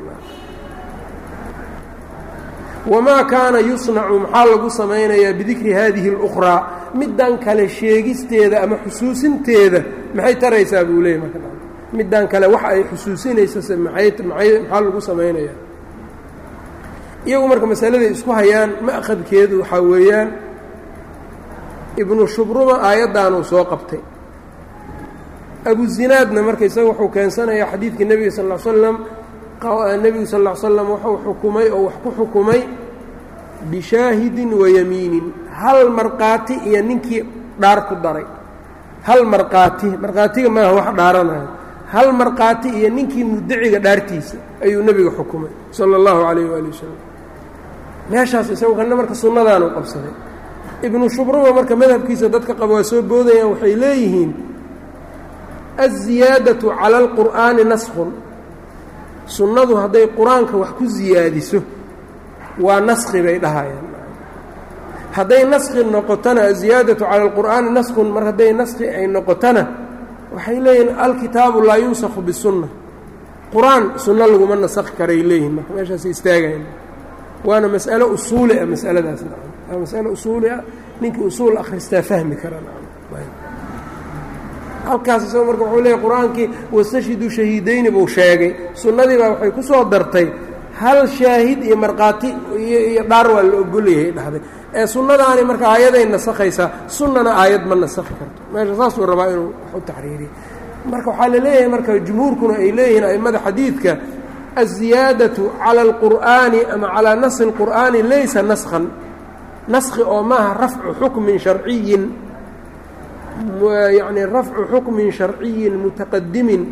wamaa kaana yusnacu maxaa lagu samaynayaa bidikri haadihi اlukhraa middan kale sheegisteeda ama xusuusinteeda maxay taraysaa buu leeyay marka middan kale wax ay xusuusinaysase maay maxaa lagu samaynayaa iyagu marka masaladay isku hayaan ma'qadkeedu waxaa weeyaan ibnu shubruma aayaddaanuu soo qabtay abuzinaadna marka isaga wuxuu keensanayaa xadiidkii nebiga sal l slam nebigu sal ll slam wuxuu xukumay oo wax ku xukumay bishaahidin wayamiinin hal markhaati iyo ninkii dhaar ku daray hal markhaati markhaatiga maaha wax dhaaranayo hal markhaati iyo ninkii muddaciga dhaartiisa ayuu nebiga xukumay sala allahu calayh waali wasalam meeshaas isagu kana marka sunnadaanu qabsaday ibnu shubruma marka madhabkiisa dadka qaba waa soo boodayaan waxay leeyihiin aziyaadatu cala alqur'aani naskhun sunnadu hadday qur-aanka wax ku siyaadiso waa naskhi bay dhahayaan hadday naskhi noqotona aziyaadatu cala alqur'aani naskhun mar hadday naskhi ay noqotona waxay leeyihiin alkitaabu laa yunsakhu bisunna qur-aan sunno laguma nasakhi karay leeyihin marka meeshaasay istaagayan waana mas'alo usuuli ah masaladaas waa masalo usuuli ah ninkii usuul akhristaa fahmi kara halkaas isagoo marka wuxuu leeyahy qur-aankii wastashhiduu shahiidayni buu sheegay sunnadii baa waxay ku soo dartay hal shaahid iyo markhaati iyo dhaar waa la ogolyahay dhahday ee sunnadaani marka aayaday nasakhaysaa sunnana aayad ma nasakhi karto meesha saasuu rabaa inuu wax u taxriiriyo marka waxaa la leeyahay marka jumhuurkuna ay leeyihiin a'immada xadiidka aziyaadatu cala alqur'aani ama calaa nasi اlqur'aani laysa naskhan naskhi oo maaha rafcu xukmin sharciyin yacni rafcu xukmin sharciyin mutaqadimin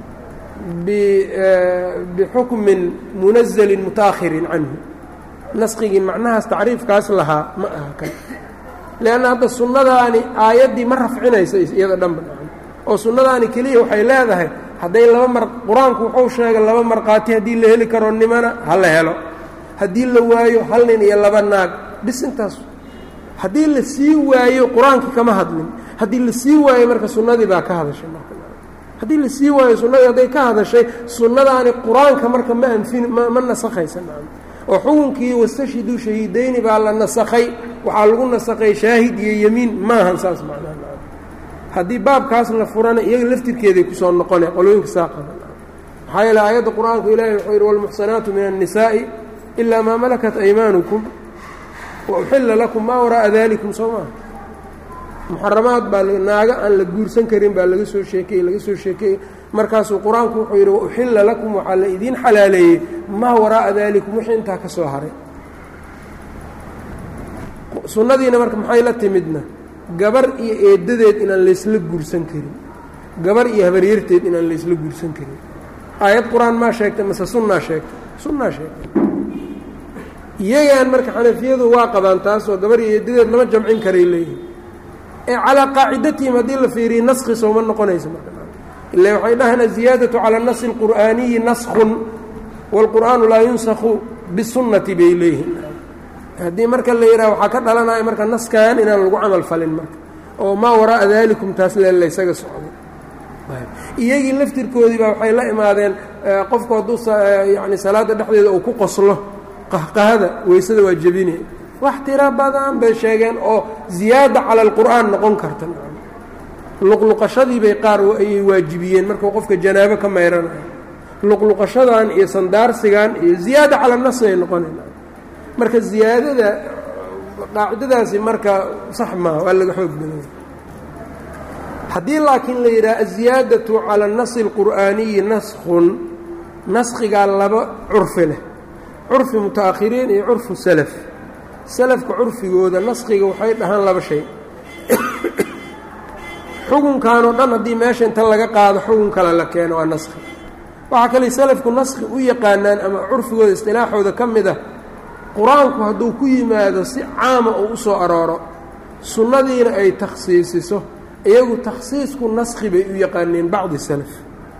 bixukmin munazalin mutaakhirin canhu naskigii macnahaas tacriifkaas lahaa ma aha kan leanna hadda sunnadaani aayaddii ma rafcinaysa iyada dhanba oo sunnadaani keliya waxay leedahay hadday laba mar qur-aanku wuxuu sheegay laba markhaati haddii la heli karo nimana ha la helo haddii la waayo hal nin iyo laba naag bis intaas haddii la sii waayo qur-aankii kama hadlin haddii la sii waayo marka sunnadii baa ka hadashay marka haddii la sii waayo sunnadii hadday ka hadashay sunnadaani qur-aanka marka ma anfin ma ma nasakhaysa oo xukunkii wastashhiduu shahiidayni baa la nasakhay waxaa lagu nasakhay shaahid iyo yemiin maahan saas macnaha haddii baabkaas la furana iyaga laftirkeeday kusoo noqone qolooyinka saa qaba maxaa yeele aayadda qur-aanku ilahi wuxuu yidhi walmuxsanaatu min annisaa'i ilaa maa malakat aymaanukum wa uxilla lakum maa waraa'a dalikum soo maaha muxaramaad baa naaga aan la guursan karin baa laga soo sheekeyey laga soo sheekeeyey markaasuu qur-aanku wuxuu yidhi wa uxilla lakum waxaa la idiin xalaaleeyey maa waraa'a dalikum wixii intaa ka soo haray sunnadiina marka maxay la timidna gabar iyo eedadeed inaan laysla guursan karin gabar iyo habaryarteed inaan laysla guursan karin aayad qur-aan maa sheegtay mase sunnaa sheegtay sunnaa sheegtay iyagaan marka xanafiyadu waa qabaan taasoo gabar iyo eedadeed lama jamcin karay leeyihin ee calaa qaacidatihim haddii la fiiriya naskhi sooma noqonayso marka ila waxay dhahaan aziyaadatu cala nasi اlqur'aaniyi naskun wاlqur'aanu laa yunsakhu bisunnati bay leeyihin haddii marka la yidhaha waxaa ka dhalanaya marka naskan inaan lagu camal falin marka oo maa waraa'a dalikum taas le laysaga socday iyagii laftirkoodii baa waxay la imaadeen qofku hadduu yani salaadda dhexdeeda uu ku qoslo qahqahada weysada waa jebine wax tiro badan bay sheegeen oo ziyaada cala alqur'aan noqon karta luqluqashadii bay qaar ayay waajibiyeen markuu qofka janaabo ka mayranayo luqluqashadan iyo sandaarsigan iyo ziyaada cala nas ay noqonayn marka ziyaadada qaacidadaasi marka sax maaha waa laga xoog badanya haddii laakiin la yidhaha aziyaadatu cala nasi اlqur'aaniyi naskhun naskhigaa laba curfi leh curfi muta'akhiriin iyo curfu salaf salafka curfigooda naskhiga waxay dhahaan laba shay xukunkan oo dhan haddii meesha inta laga qaado xukun kale la keeno waa naskhi waxaa kale salafku naskhi u yaqaanaan ama curfigooda istilaaxooda ka mid ah qur-aanku hadduu ku yimaado si caama uu u soo arooro sunnadiina ay takhsiisiso iyagu takhsiisku naskhi bay u yaqaaneen bacdi salaf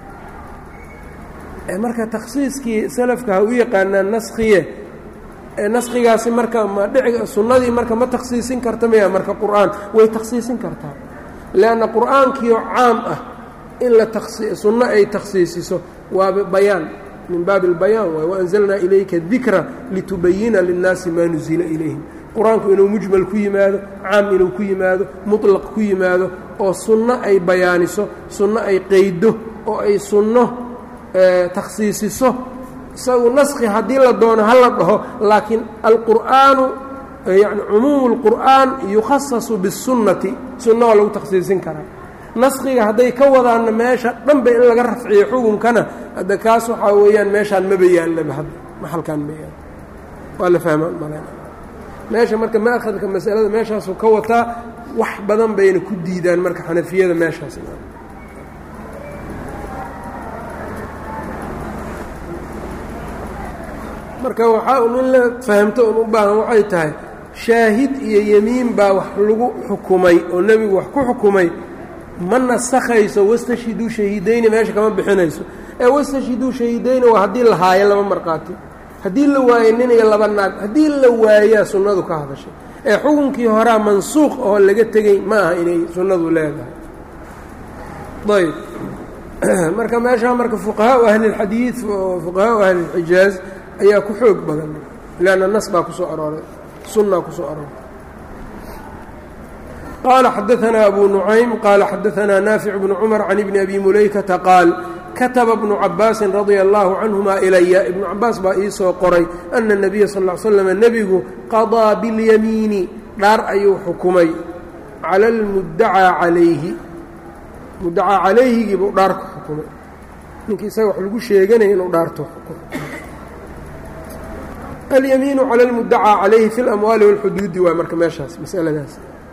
marka takhsiiskii salafka ha u yaqaanaan naskhiye naskhigaasi marka ma dhici sunnadii marka ma takhsiisin karta maya marka qur-aan way takhsiisin kartaa leanna qur-aankiioo caam ah in la taksi sunno ay takhsiisiso waa bayaan min baabi اlbayaan waay waanzalnaa ilayka dikra litubayina linnaasi maa nuzila ilayhim qur-aanku inuu mujmal ku yimaado caam inuu ku yimaado muطlaq ku yimaado oo sunno ay bayaaniso sunno ay qeydo oo ay sunno takhsiisiso isagu naskhi haddii la doono ha la dhaho laakiin alqur'aanu yani cumuumu اlqur'aan yukhasasu bالsunnati sunna waa lagu takhsiisin karaa naskhiga hadday ka wadaanna meesha dhanba in laga rafciyo xukunkana hadda kaas waxaa weeyaan meeshaan maba yaallaba hadda maxalkaan ma yaal waa la fahmaan malen meesha marka maakhadka masalada meeshaasuu ka wataa wax badan bayna ku diidaan marka xanafiyada meeshaas marka waxaa un in la fahamto un u baahan waxay tahay shaahid iyo yemiin baa wax lagu xukumay oo nebigu wax ku xukumay ma nasakhayso wastashhiduu shahiidayni meesha kama bixinayso ee wastashhiduu shahiidayni waa haddii la haayo laba markhaati haddii la waayo nin iyo laba naag haddii la waayaa sunnadu ka hadashay ee xukunkii horaa mansuuq oo laga tegey ma aha inay sunnadu leedahay ayb marka meeshaa marka fuqahaau ahlilxadiid fuqahaau ahlilxijaaz ayaa ku xoog badan leanna nas baa kusoo arooray sunaa kusoo arooray qaala xadaanaa abu nucaym qaala xadaanaa naafic bnu cumar can ibni abi mulaykata qaal kataba bnu cabaasin radia allaahu canhuma ilaya ibnu cabaas baa ii soo qoray ana nabiya sal l slam nebigu qadaa biاlyamiini dhaar ayuu xukumay cala almuddacaa calayhi muddacaa calayhigii buu dhaar ku xukumay ninkii isaga wax lagu sheeganaya inuu dhaarto xukumo alyamiinu cala almuddacaa calayhi fi اlamwaali wاlxuduudi waa marka meeshaas masaladaas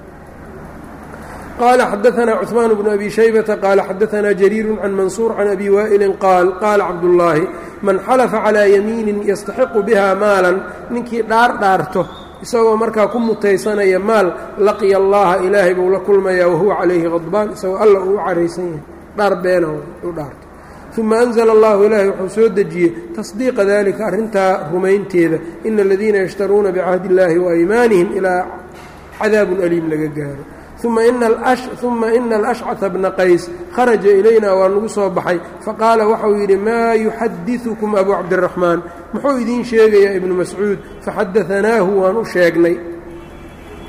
qال xdثna cثmaan بن أbي شhيبة qال xdثna جرير عن maنصور عن أbي wائل qاal qاala cabdاللaahi man xلفa عalى yamiini yastaxiqu biha maaلا ninkii dhaar dhaarto isagoo markaa ku mutaysanaya maal laqiya اllaha ilaahay buu la kulmaya wahuwa calayhi غadbaan isagoo alla uu u caraysan yahay dhaar beena u dhaarto ثuma أنزل اllahu ilaahay wuxuu soo dejiyey taصدiiqa dalika arrintaa rumaynteeda ina اladiina yashtaruuna bcahdi الlahi وأymaanihim ilaa cadaabu أliim laga gaaro uma ina alashcata bna qays kharaja ilayna waa nagu soo baxay faqaala waxau yidhi maa yuxadiثukum abu cabdiraxmaan muxuu idiin sheegayaa ibnu mascuud faxadaanaahu waan u sheegnay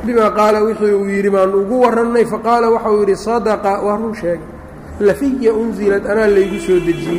bimaa qaala wixii uu yidhi baanu ugu warannay faqaala waxa uu yidhi sadaqa waa run sheegay lafiya unzilad anaa laygu soo dejiyey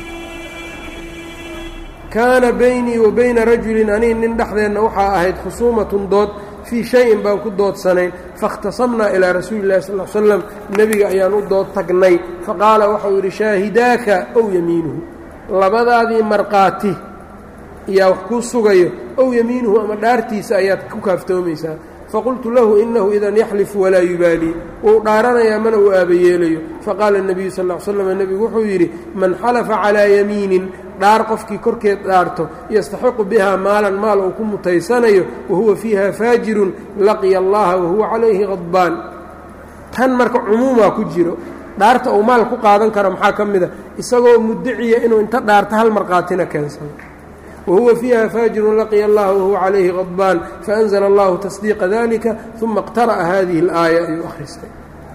kaana baynii wa bayna rajulin anii nin dhexdeenna waxaa ahayd khusuumatun dood fii shayin baan ku doodsanayn faاkhtasamnaa ilaa rasuuli اllahi sal l slam nebiga ayaan u dood tagnay faqaala waxau yidhi shaahidaaka ow yamiinuhu labadaadii markhaati ayaa wax kuu sugayo ow yamiinuhu ama dhaartiisa ayaad ku kaaftoomaysaa faqultu lahu inahu idan yaxlifu walaa yubaalii wuu dhaaranayaa mana uu aabayeelayo faqaala الnabiyu sal ll slam nebigu wuxuu yidhi man xalafa calaa yamiinin dhaar qofkii korkeed dhaarto yastaxiqu bihaa maalan maal uu ku mutaysanayo wahuwa fiiha faajirun laqiya allaha wahuwa calayhi qadbaan tan marka cumuumaa ku jiro dhaarta uu maal ku qaadan karo maxaa ka mid a isagoo muddaciya inuu inta dhaarto hal markhaatina keensano wahuwa fiiha faajirun laqiya allaha wahuwa calayhi qadbaan faanzla allahu tasdiiqa dalika uma اqtara'a hadihi اlaaya ayuu akhristay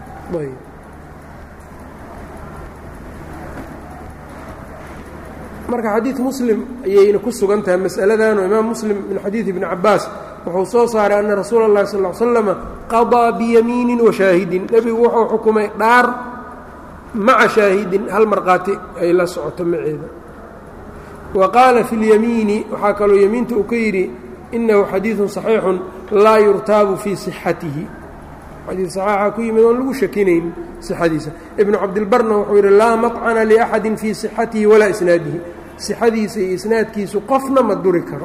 marka xadiid muslim ayayna ku sugan tahay mas'aladanoo imaam muslim min xadiid ibni cabaas wuxuu soo saaray ana rasuula اllahi sal ll slama qadaa biyamiinin wa shaahidin nebigu wuxuu xukumay dhaar maca shaahidin hal markhaati ay la socoto maceeda wa qaala fi اlyamiini waxaa kaloo yemiinta uu ka yidhi inahu xadiiثu صaxiixu laa yurtaabu fii صixatihi xadii صaxiixa ku yimid oon lagu shakinayn صixadiisa ibnu cabdilbarna wuxuu yidhi laa maطcana liأxadi fii صixatihi walaa isnaadihi صixadiisa iyo isnaadkiisu qofna ma duri karo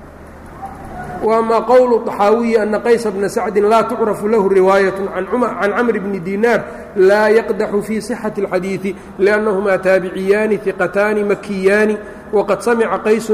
وأma qowlu طaxaawiyi ana qaysa bna sacdi laa tucrafu lahu riwaayaة can camri bni dinaar laa yaqdaxu fii صixaةi الxadiiثi لأnnahumaa taabiciyaani ثiqataani makiyaani waqad samica qaysu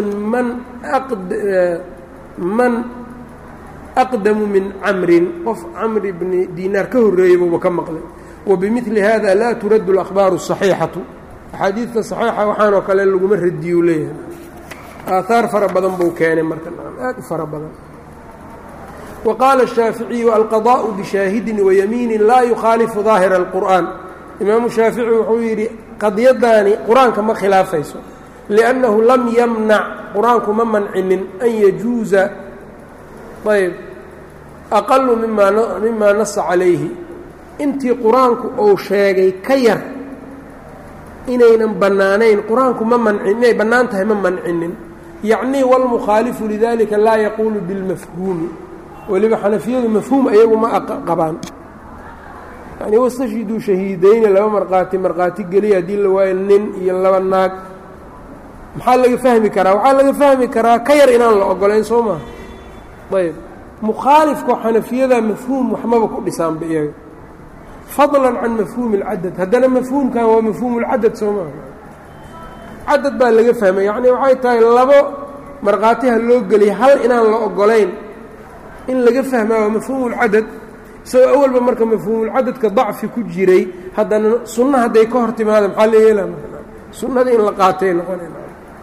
man aqdamu min camrin qof camri bni dinaar ka horreeyey buuba ka maqlay wabimili hada laa turaddu اlأkhbaaru الصaxiixatu axaadiidta صaxiixa waxaanoo kale laguma radiyuu leeyahay aahaar fara badan buu keenay marka aad u fara badan wa qaala الshaaficiyu alqadaaءu bishaahidin wayamiinin laa yukhaalifu daahira اlqur'an imaamu shaafici wuxuu yidhi qadiyadaani qur-aanka ma khilaafayso liأnnahu lam yamnac qur-aanku ma mancinin an yajuuza ayb aqalu mima nasa calayhi intii qur-aanku uu sheegay ka yar inaynan bannaanayn qur-aanku ma mancin inay bannaan tahay ma mancinin yacnii wاlmukhaalifu lidalika laa yaquulu bilmafhuumi weliba xanafiyadu mafhuum ayagu ma qabaan yani wastashhiduu shahiidayni laba markhaati markhaati geliya haddii la waayo nin iyo laba naag maxaa laga fahmi karaa waxaa laga fahmi karaa ka yar inaan la ogolayn soo maha ayb mukhaalifka xanafiyada mafhuum waxmaba ku dhisaanba iyaga fadlan can mafhuumi اlcadad haddana mafhuumkan waa mafhuum اlcadad soo maha cadad baa laga fahmay yacni waxay tahay labo markhaatiha loo geliya hal inaan la ogolayn in laga fahmaa waa mafhuumu اlcadad isagoo awalba marka mafhuumulcadadka dacfi ku jiray haddana sunna hadday ka hor timaada maxaa la yeelaa sunnada in la qaatay noqonayb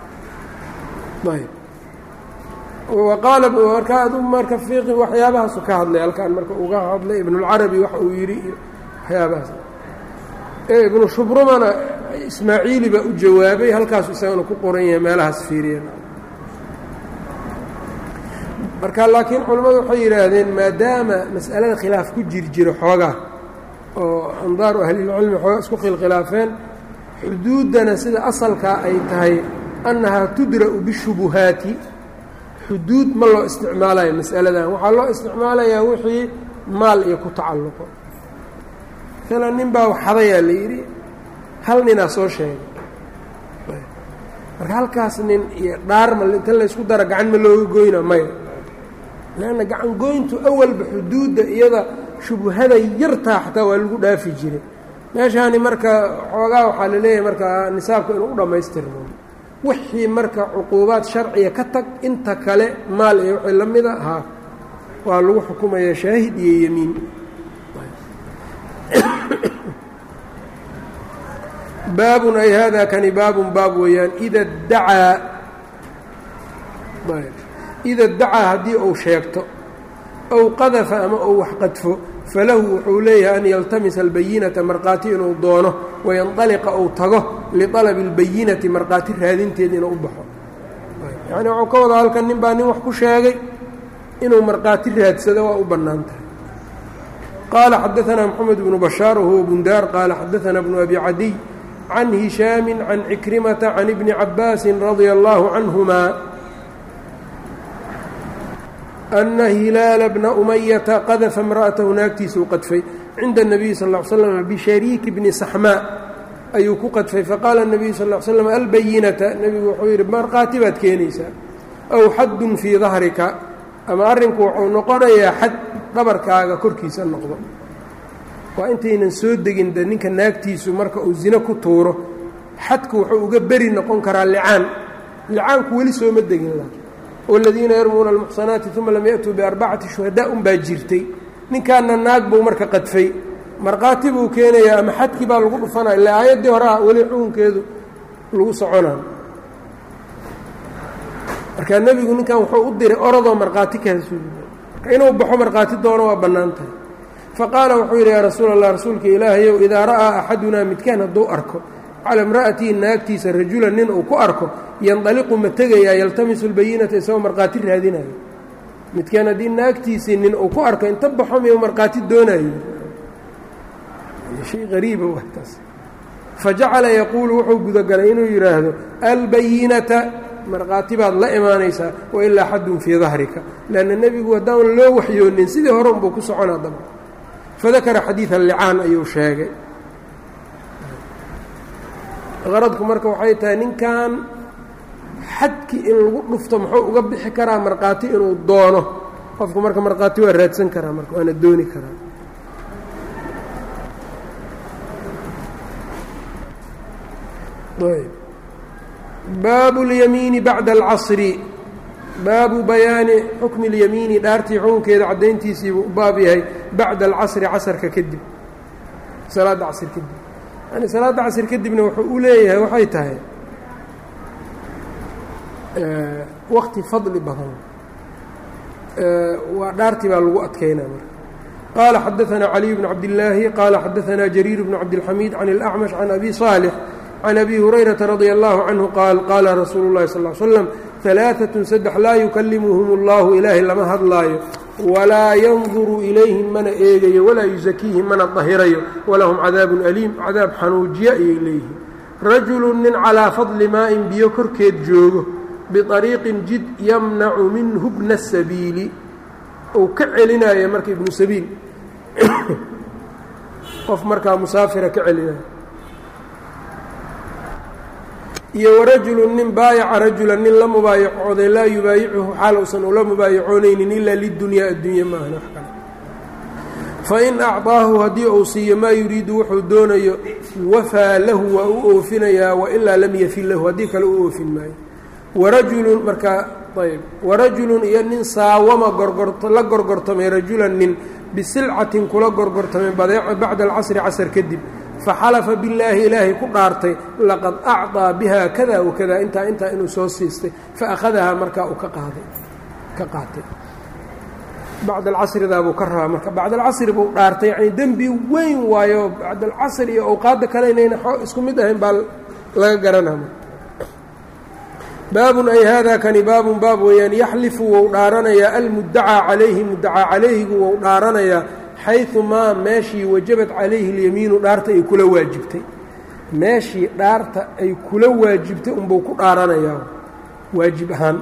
wa qaala marka adu marka fiiqi waxyaabahaasu ka hadlay halkaan marka uga hadlay ibnulcarabi waxa uu yidhi iyo waxyaabahaas ibnu shubrumana ismaaciili baa u jawaabay halkaasu isagana ku qoran yahay meelahaas fiiriya marka laakiin culimmadu waxay yidhaahdeen maadaama mas'alada khilaaf ku jir jiro xoogaa oo andaaru ahlilcilmi xoogaa isku khilkhilaafeen xuduuddana sida asalkaa ay tahay annahaa tudra'u bishubuhaati xuduud ma loo isticmaalayo mas'aladan waxaa loo isticmaalayaa wixii maal iyo ku tacalluqo maalan nin baa waxadayaa la yidhi hal ninaa soo sheegay marka halkaas nin iyo dhaarma inta laysku dara gacan ma looga goyna maya leanna gacan goyntu awalba xuduudda iyada shubhada yartaa xataa waa lagu dhaafi jiray meeshaani marka xoogaa waxaa la leeyahay marka nisaabka inuu u dhammaystirmo wixii marka cuquubaad sharciga ka tag inta kale maal iyo wixii la mida haa waa lagu xukumayaa shaahid iyo yemiin baabun ay hada kani baabun baab weeyaan ida dacaa ida dacaa haddii uu sheegto ow qadafa ama uu wax qadfo falahu wuxuu leeyahay an yaltamisa albayinata markhaati inuu doono wayanطaliqa uu tago liطalabi اlbayinati markhaati raadinteed inuu u baxo yacni wuxuu ka wadaa halkan nin baa nin wax ku sheegay inuu markhaati raadsado waa u bannaan tahay qaala xadaanaa moxamed bnu bashaar wahuwa bundaar qaala xadaanaa bnu abi cadiy can hishaami can cikrimata can ibni cabaasin radia allahu canhuma ana hilaala bna umayata qadafa imra'atahu naagtiisuu qadfay cinda الnabiyi sal ا l slm bishariiki bni saxmaa ayuu ku qadfay faqaala الnabiyu sal ا slm albayinata nebigu wuxuu yidhi markhaati baad keenaysaa aw xaddun fii dahrika ama arrinku wuxuu noqonayaa xad dhabarkaaga korkiisa noqdo waa intaynan soo degin de ninka naagtiisu marka uu zino ku tuuro xadku wuxuu uga beri noqon karaa licaan licaanku weli sooma degin la wاladiina yarmuuna almuxsanaati uma lam yaأtuu biarbacati shuhadaa un baa jirtay ninkaana naag buu marka qadfay markhaati buu keenayaa ama xadkii baa lagu dhufanaya illa aayaddii hore ah weli xukunkeedu lagu soconaa markaa nebigu ninkan wuxuu u diray orodoo markhaati kaasuuliy marka inuu baxo markhaati doono waa bannaan tahay faqaala wuxuu yidhi yaa rasuul allah rasuulka ilaahayow idaa ra'aa axadunaa midkaan hadduu arko cala imra'atihi naagtiisa rajulan nin uu ku arko yandaliqu ma tegayaa yaltamisu lbayinata isagoo markhaati raadinayo midkaan haddii naagtiisii nin uu ku arko inta baxo miyu markhaati doonayo shay qariiba waa taas fajacala yaquulu wuxuu gudagalay inuu yidhaahdo albayinata markhaati baad la imaanaysaa wailaa xaddun fii dahrika leanna nebigu haddaan loo waxyoonin sidii hore unbuu ku soconaa daba fadakara xadiida licaan ayuu sheegay qaradku marka waxay tahay ninkan xadkii in lagu dhufto muxuu uga bixi karaa markhaati inuu doono qofku marka markhaati waa raadsan karaa marka waana dooni karaa baabu اlyamiini bacda alcasri baabu bayaani xukmi اlyamiini dhaartii xukunkeeda caddayntiisiibuu u baab yahay bacda alcasri casarka kadib salaadda casr kadib yani salaadda casr kadibna wuxuu u leeyahay waxay tahay wakti fadli badan waa dhaartii baa lagu adkeynaa marka qaala xadaثna caliي bn cabdالlaahi qaala xadaثna jariir bn cabdالxamiid can اlأcmash can abi صaalح can abi hurayraةa radي اllahu canhu qaal qaala rasuulu اllahi sal ly slam ثalaaثaة saddex laa yukalimuhum اllahu ilaahay lama hadlaayo walaa yanduru ilayhim mana eegayo walaa yusakiihim mana dahirayo walahum cadaabun aliim cadaab xanuujiya ayay leeyihiin rajulu nin calىa fadli maa-in biyo korkeed joogo biطariiqin jid yamnacu minhu bna الsabiili uu ka celinaayo marka ibnu sabiil qof markaa musaafira ka celinaayo iyo warajulu nin baayaca rajula nin la mubaayacooday laa yubaayicuhu xaal uusan ula mubaayacoonaynin ilaa lidunyaa addunya maahan wax kale fain acطaahu haddii uu siiyo maa yuriidu wuxuu doonayo wafaa lahu waa u oofinayaa wailaa lam yafin lahu haddii kale u oofin maayo warajulun markaa ayb warajulun iyo nin saawama gorgorto la gorgortamay rajulan nin bisilcatin kula gorgortamay badeeco bacda alcasri casar kadib faxalafa billaahi ilaahay ku dhaartay laqad acطaa biha kada wakada intaa intaa inuu soo siistay faأkhadahaa markaa uu ka qaaday ka qaatay bacd alcasridaabuu ka rabaa marka bacd alcasri buu dhaartay yani dembi weyn waayo bacd alcasri iyo awqaadda kale inayna isku mid ahayn baa laga garanaa baabun ay hada kani baabun baab weeyaan yaxlifu wou dhaaranayaa almuddacaa calayhi muddacaa calayhigu wou dhaaranayaa xayثu maa meeshii wajabad calayhi اlyamiinu dhaarta ay kula waajibtay meeshii dhaarta ay kula waajibtay unbuu ku dhaaranayaa waajib ahaan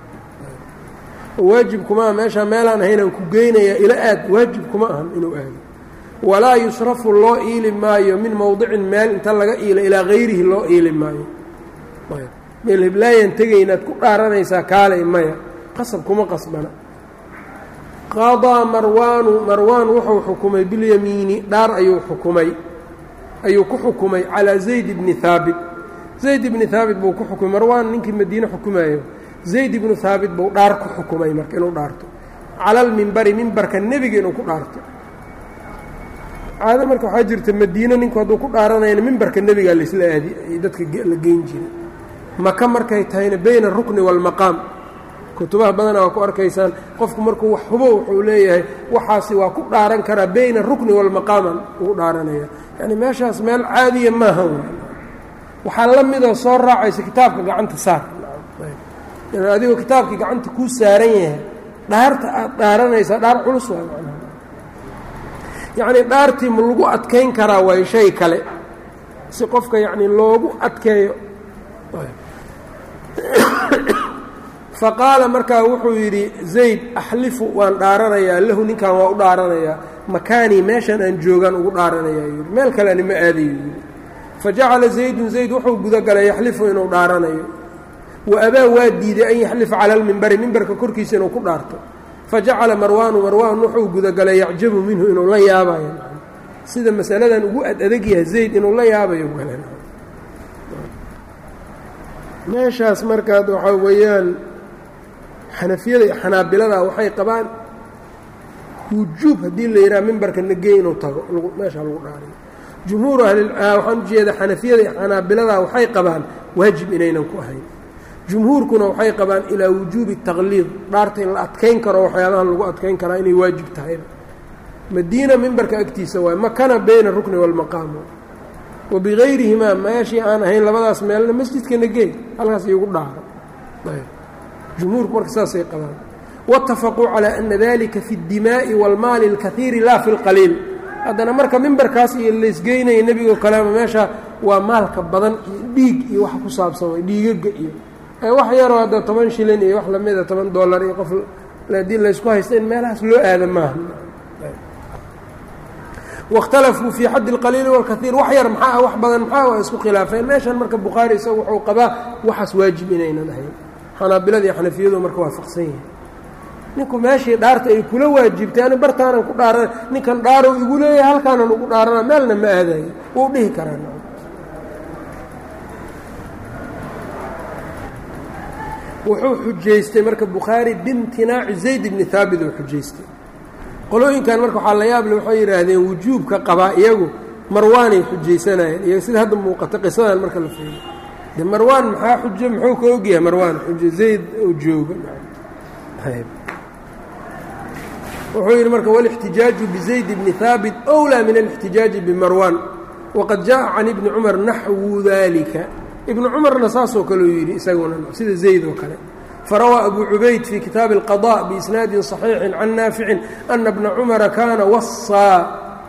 waajib kuma aha meeshaa meelaan ahaynaan ku geynayaa ila aad waajib kuma ahan inuu aado walaa yusrafu loo iili maayo min mowdicin meel inta laga iilo ilaa hayrihi loo iili maayo meel heblaayaan tegaynaad ku dhaaranaysaa kaalay maya qasab kuma qasbana qadaa marwaanu marwaan wuxuu xukumay bilyamiini dhaar ayuu xukumay ayuu ku xukumay calaa zayd bni haabit zayd ibni haabit buu ku xukumay marwaan ninkii madiine xukumayo zayd ibnu haabit buu dhaar ku xukumay marka inuu dhaarto cala almimbari mimbarka nebiga inuu ku dhaarto caado marka waxaa jirta madiine ninku hadduu ku dhaaranayana mimbarka nebigaa laisla aadi ay dadka la geyn jiray maka markay tahayna bayna arukni waalmaqaam kutubaha badana waa ku arkaysaan qofku markuu wax hubo wuxuu leeyahay waxaasi waa ku dhaaran karaa bayna arukni waalmaqaaman ugu dhaaranaya yani meeshaas meel caadiya maaha waxaa la midoo soo raacaysa kitaabka gacanta saar adigoo kitaabkii gacanta kuu saaran yahay dhaarta aad dhaaranaysaa dhaar culus waa yacnii dhaartii ma lagu adkayn karaa waayo shay kale si qofka yacnii loogu adkeeyo faqaala markaa wuxuu yidhi zayd axlifu waan dhaaranayaa lahu ninkan waa u dhaaranayaa makaanii meeshan aan joogaan ugu dhaaranayaa yidhi meel kale ani ma aadayo yidhi fajacala zaydun zayd wuxuu gudagalay yaxlifu inuu dhaaranayo wa abaa waa diiday an yaxlifa cala almimbari mimbarka korkiisa inuu ku dhaarto fajacala marwaanu marwaan wuxuu gudagalay yacjabu minhu inuu la yaabayo sida masaladan ugu ad adag yahay zayd inuu la yaabayo galan meeshaas markaad waxaa weeyaan xanafiyada iyo xanaabilada waxay qabaan wujuub haddii la yidhaha mimbarka nagey inuu tago meeshaa lagu dhaariyo jumhuuru ahliwaxaan ujeeda xanafiyada iyo xanaabilada waxay qabaan waajib inaynan ku ahayn jumhuurkuna waxay qabaan ilaa wujuubi taqliid dhaarta in la adkayn karo waxyaabahan lagu adkayn karaa inay waajib tahayba madiina mimbarka agtiisa waay makana bayna rukni waalmaqaam wa bigayrihimaa meeshii aan ahayn labadaas meelna masjidka nagey halkaas iyogu dhaaro jumhuurku marka saasay qabaan waatafaquu calaa ana dalika fi اddimaa'i wاlmaali اlkahiiri laa fi اlqaliil haddana marka mimbarkaas iyo laysgeynaya nebigo kalema meesha waa maalka badan iyo dhiig iyo wax ku saabsan way dhiigaga iyo wax yaroo hadda toban shilin iyo wax lamida toban dollar iyo qof haddii laysku haysta in meelahaas loo aada maaha waاkhtalafuu fii xaddi اlqaliili wاlkahiir wax yar maxaa wax badan maxaa waa isku khilaafeen meeshan marka bukhaari isagu wuxuu qabaa waxaas waajib inaynan ahayn xanaabilada iyo xanafiyadu marka waafaqsan yihin ninku meeshii dhaarta ay kula waajibtay ani bartaanan ku dhaaran ninkan dhaarow igu leeyahay halkaanan ugu dhaarana meelna ma aadayo wuu dhihi karaa wuxuu xujaystay marka bukhaari biimtinaaci zayd bni haabit uu xujaystay qolooyinkan marka waxaa la yaable waxay yidhaahdeen wujuubka qabaa iyagu marwaanay xujaysanayeen iyo sida hadda muuqata qisadan marka la fiiriyo de marwaan maxaa xujo muxuu ka ogyahay marwaan xujo zayd oo jooga wuxuu yidhi marka wاlاxtijaaju bzayd bni haabit أwlىa min اlاxtijaaji bimarwan waqad jaءa can ibni cumar naxwu dalika ibnu cumarna saasoo kaleu yidhi isaguna sida zayd oo kale farawaa abu cubayd fii kitaabi الqaضاء biisnaadi صaxiixi can naaficin ana bna cumara kaana wasaa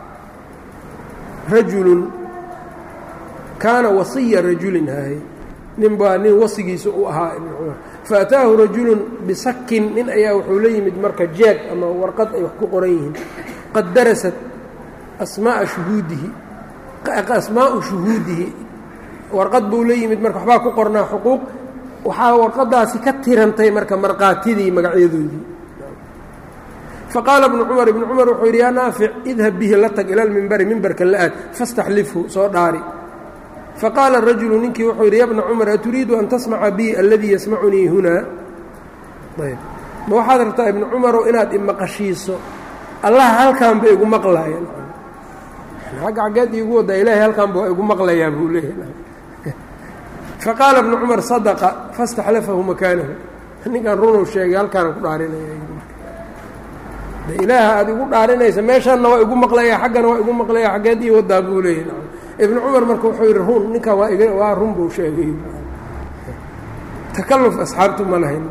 rajulu kaana wasiya rajulin hahay nin baa nin wasigiisa u ahaa ibnu cumar faataahu rajulun bisakin nin ayaa wuxuu la yimid marka jeeg ama warqad ay wax ku qoran yihiin qad darasat asmaaa shuhuudihi asmaau shuhuudihi warqad buu la yimid marka waxbaa ku qornaa xuquuq waxaa warqadaasi ka tirantay marka markaatidii magacyadoodii faqaala ibnu cumar ibnu cumar wuxuu yidhi yaa naafic idhab bihi la tag ila lmimbari mimbarka la aad fastaxlifhu soo dhaari faqaala rajulu ninkii wuxuu yidhi ya bna cumar aturiidu an tasmaca bi aladii yasmacunii hunaa ayb ma waxaad rabtaa ibnu cumarow inaad imaqashiiso allaha halkaanba igu maqlaaya xagga xaggeed iigu wadaa ilaahay halkaanba waa igu maqlayaa buu leeyahay faqaala ibnu cumar sadaqa faاstaxlafahu makaanahu ninkan runow sheegay halkaana ku dhaarinaya ilaaha aad igu dhaarinaysa meeshaanna waa igu maqlaya xaggana waa igu maqlaya xaggeed ii wadaa buu leeyahay ibnu cumar marka wuxuu yidhi run ninkan waa iga waa run buu sheegay takaluf asxaabtu ma lahayn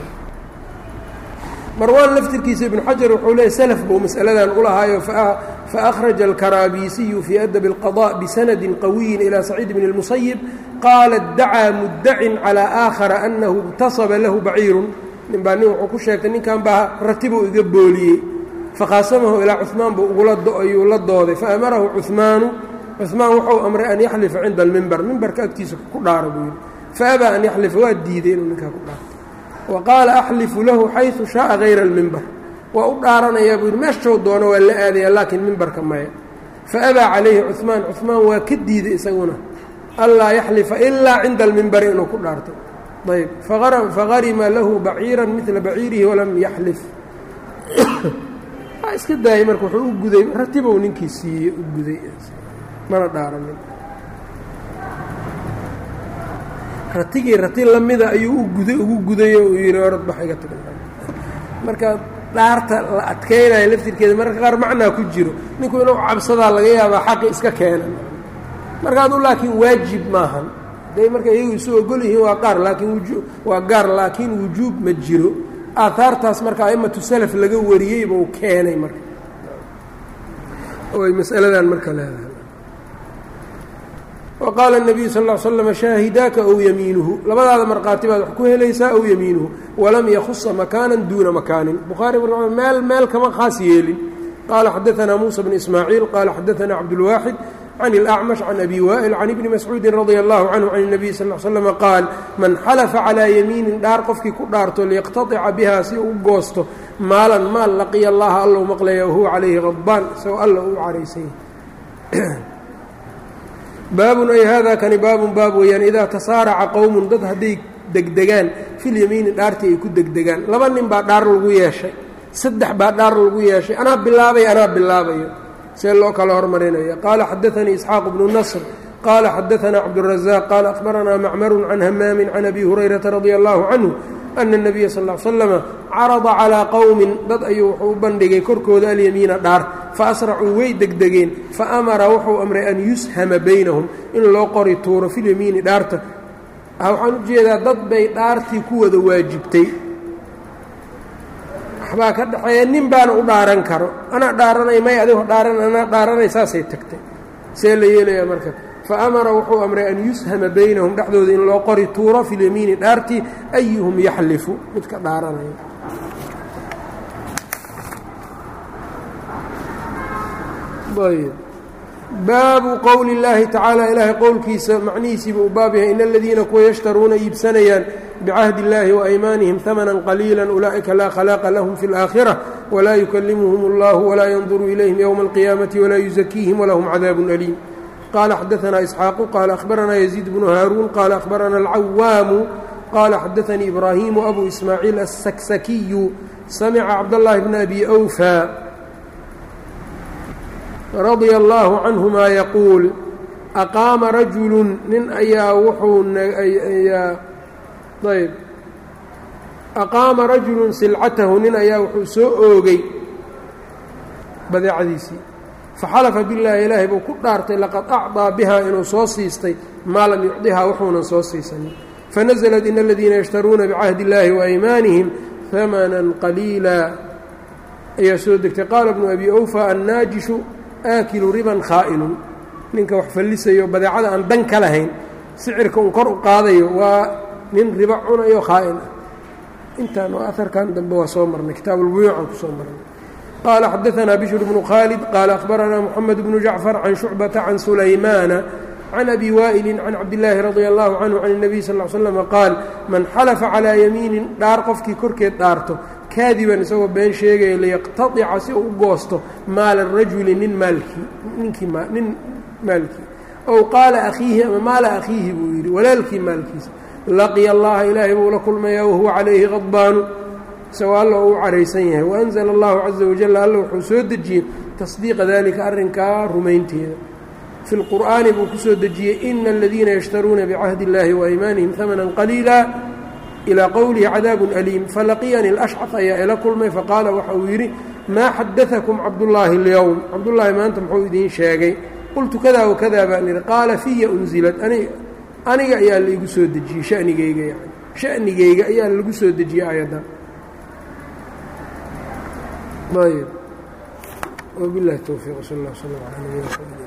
marwaan laftirkiisa ibnu xajar wuxuu leeyay salaf buu mas'aladan ulahaayo fa akhraja alkaraabiisiyu fii adabi اlqaضاء bisanadi qawiyin ilى saciid bn اlmusayib qaala dacaa muddacin calىa aakhara anahu اqtasaba lahu baciirun nin baa nin wuxuu ku sheegtay ninkan baa ratibuu iga booliyey fakhaasamahu ilaa cuثmaan buu ugulaayuu la dooday faamarahu cuثmaanu cuثmaan wuxuu amray an yaxlifa cinda almimbar mimbarka agtiisa ku dhaaro buu yidhi faabaa an yaxlifa waa diiday inuu ninkaa ku dhaarto wa qaala axlifu lahu xayثu shaءa hayra اlmimbar waa u dhaaranayaa buu yidhi meeshou doono waa la aadaya laakiin mimbarka maya faabaa calayhi cuثmaan cuثmaan waa ka diiday isaguna anlaa yaxlifa ilaa cinda almimbari inuu ku dhaarto ayb fagarima lahu baciira midla baciirihi walam yaxlif waa iska daayay marka wuxuu u guday ratibow ninkii siiyey u guday mana dhaaranin ratigii rati lamida ayuu u guday ugu gudayo uu yidhi orad bax iga tag marka dhaarta la adkaynayo laftirkeeda mararka qaar macnaa ku jiro ninku inuu cabsadaa laga yaabaa xaqi iska keena marka adu laakiin waajib maahan day marka iyagu isu ogol yihiin waa qaar laakiin wuju waa gaar laakiin wujuub ma jiro aahaartaas marka aimatu salaf laga wariyey buu keenay marka oo ay mas'aladan marka leedahay wa qaala الnabiyu sal ا l slm shaahidaaka ow yamiinuhu labadaada markhaati baad wax ku helaysaa ow yamiinuhu walam yakhusa makaanan duuna makaanin bukhaari meel meel kama khaas yeelin qaala xadaanaa muusa bn ismaaciil qaala xadaanaa cabdulwaaxid can اlأcmash can abi waa'il can ibni mascuudi radia allahu canhu can الnabiy sal l slm qaal man xalafa calىa yamiinin dhaar qofkii ku dhaarto liyaqtaطica bihaa si uu goosto maalan maal laqiya allaha alla u maqlaya wahuwa calayhi qadbaan isagoo alla uu caraysay baabun ay haadaa kani baabun baab weeyaan idaa tasaaraca qowmun dad hadday degdegaan filyamiini dhaartii ay ku degdegaan laba nin baa dhaar lagu yeeshay saddex baa dhaar lagu yeeshay anaa bilaabay anaa bilaabayo see loo kala hormarinaya qaala xadaanii isxaaq bnu nasr qaala xadaanaa cabdurazaaq qaala akhbaranaa macmarun can hamaamin can abi hurayrata radia allahu canhu ana الnabiya sal ا l slama carada calىa qowmin dad ayuu wuxuu u bandhigay korkooda alyamiina dhaar faasracuu way degdegeen faamara wuxuu amray an yushama baynahum in loo qori tuuro filyamiini dhaarta waxaan u jeedaa dad bay dhaartii ku wada waajibtay waxbaa ka dhexeeya nin baana u dhaaran karo anaa dhaaranay may adigo dhaaran anaa dhaaranay saasay tagtay see la yeelayaa marka faamara wuxuu amray an yushama baynahum dhexdooda in loo qori tuuro fi lyamiini dhaartii ayuhum yaxlifu midka dhaaranaya baabu qowli اllaahi tacaala ilaahay qowlkiisa macnihiisiiba uu baab yahay in aladiina kuwa yashtaruuna iibsanayaan bicahdi اllahi waaymaanihim hamanan qaliila ulaa'ika laa khalaaqa lahum fi اlaakhira walaa yukalimuhum اllahu walaa yanduru ilayhim ywma اlqiyaamati walaa yuzakiihim walahum cadaabu aliim qala xadaanaa isxaaqu qaala ahbaranaa yaziid bnu haaruun qaala ahbarana alcawaamu qaala xadaanii ibraahimu abu ismaaciil asaksakiyu samica cabdاllahi bna abi awfa radia allaahu canhumaa yaquul aqaama rajulun nin ayaa wuxuu ayaa ayb aqaama rajulun silcatahu nin ayaa wuxuu soo oogay badeecadiisii faxalafa billaahi ilaahay buu ku dhaartay laqad acdaa bihaa inuu soo siistay maa lam yucdihaa wuxuunan soo siisanin fanaزlat in aladiina yashtaruuna bicahdi اllaahi waaymaanihim hamanan qaliila ayaa soo degtay qaala bnu abi awfa annaajishu aakilu riban khaa'inun ninka wax fallisayo badeecada aan dan ka lahayn sicirka un kor u qaadayo waa nin ribo cunayo khaa'in ah intaan oo aharkan dambe waa soo marnay kitaabulbuyuucan ku soo marnay qaala xadaanaa bishr bnu khaalid qaala akhbaranaa moxamed bnu jacfar can shucbata can sulaymaana can abi waa'ilin can cabdillaahi radia allahu canhu can الnabiy sal l slama qaal man xalafa calaa yamiinin dhaar qofkii korkeed dhaarto kaadiban isagoo been sheegaya liyaqtadica si uu u goosto maala rajuli nin maalkii ninkii nin maalkii ow qaala akhiihi ama maala akhiihi buu yidhi walaalkii maalkiisa laqiya allaha ilaahay buu la kulmayaa wahuwa calayhi qadbaanu isagoo alla uu caraysan yahay waanzala allahu caza wajal alla wuxuu soo dejiyey tasdiiqa dalika arrinkaa rumaynteeda fi lqur'aani buu ku soo dejiyey ina aladiina yashtaruuna bicahdi اllahi waaymaanihim hamanan qaliila ilaa qowlihi cadaabun aliim falaqiyani alashcaf ayaa ila kulmay faqaala waxa uu yidhi maa xadaakum cabdullaahi اlyowm cabdullaahi maanta muxuu idiin sheegay qultu kada wakada baan idhi qaala fiya unzilad aniga ayaa laigu soo dejiyey shanigeyga yani shanigeyga ayaa lagu soo dejiyey aayaddan ayb wbilahi towfiiq sal اllah slm ala nabina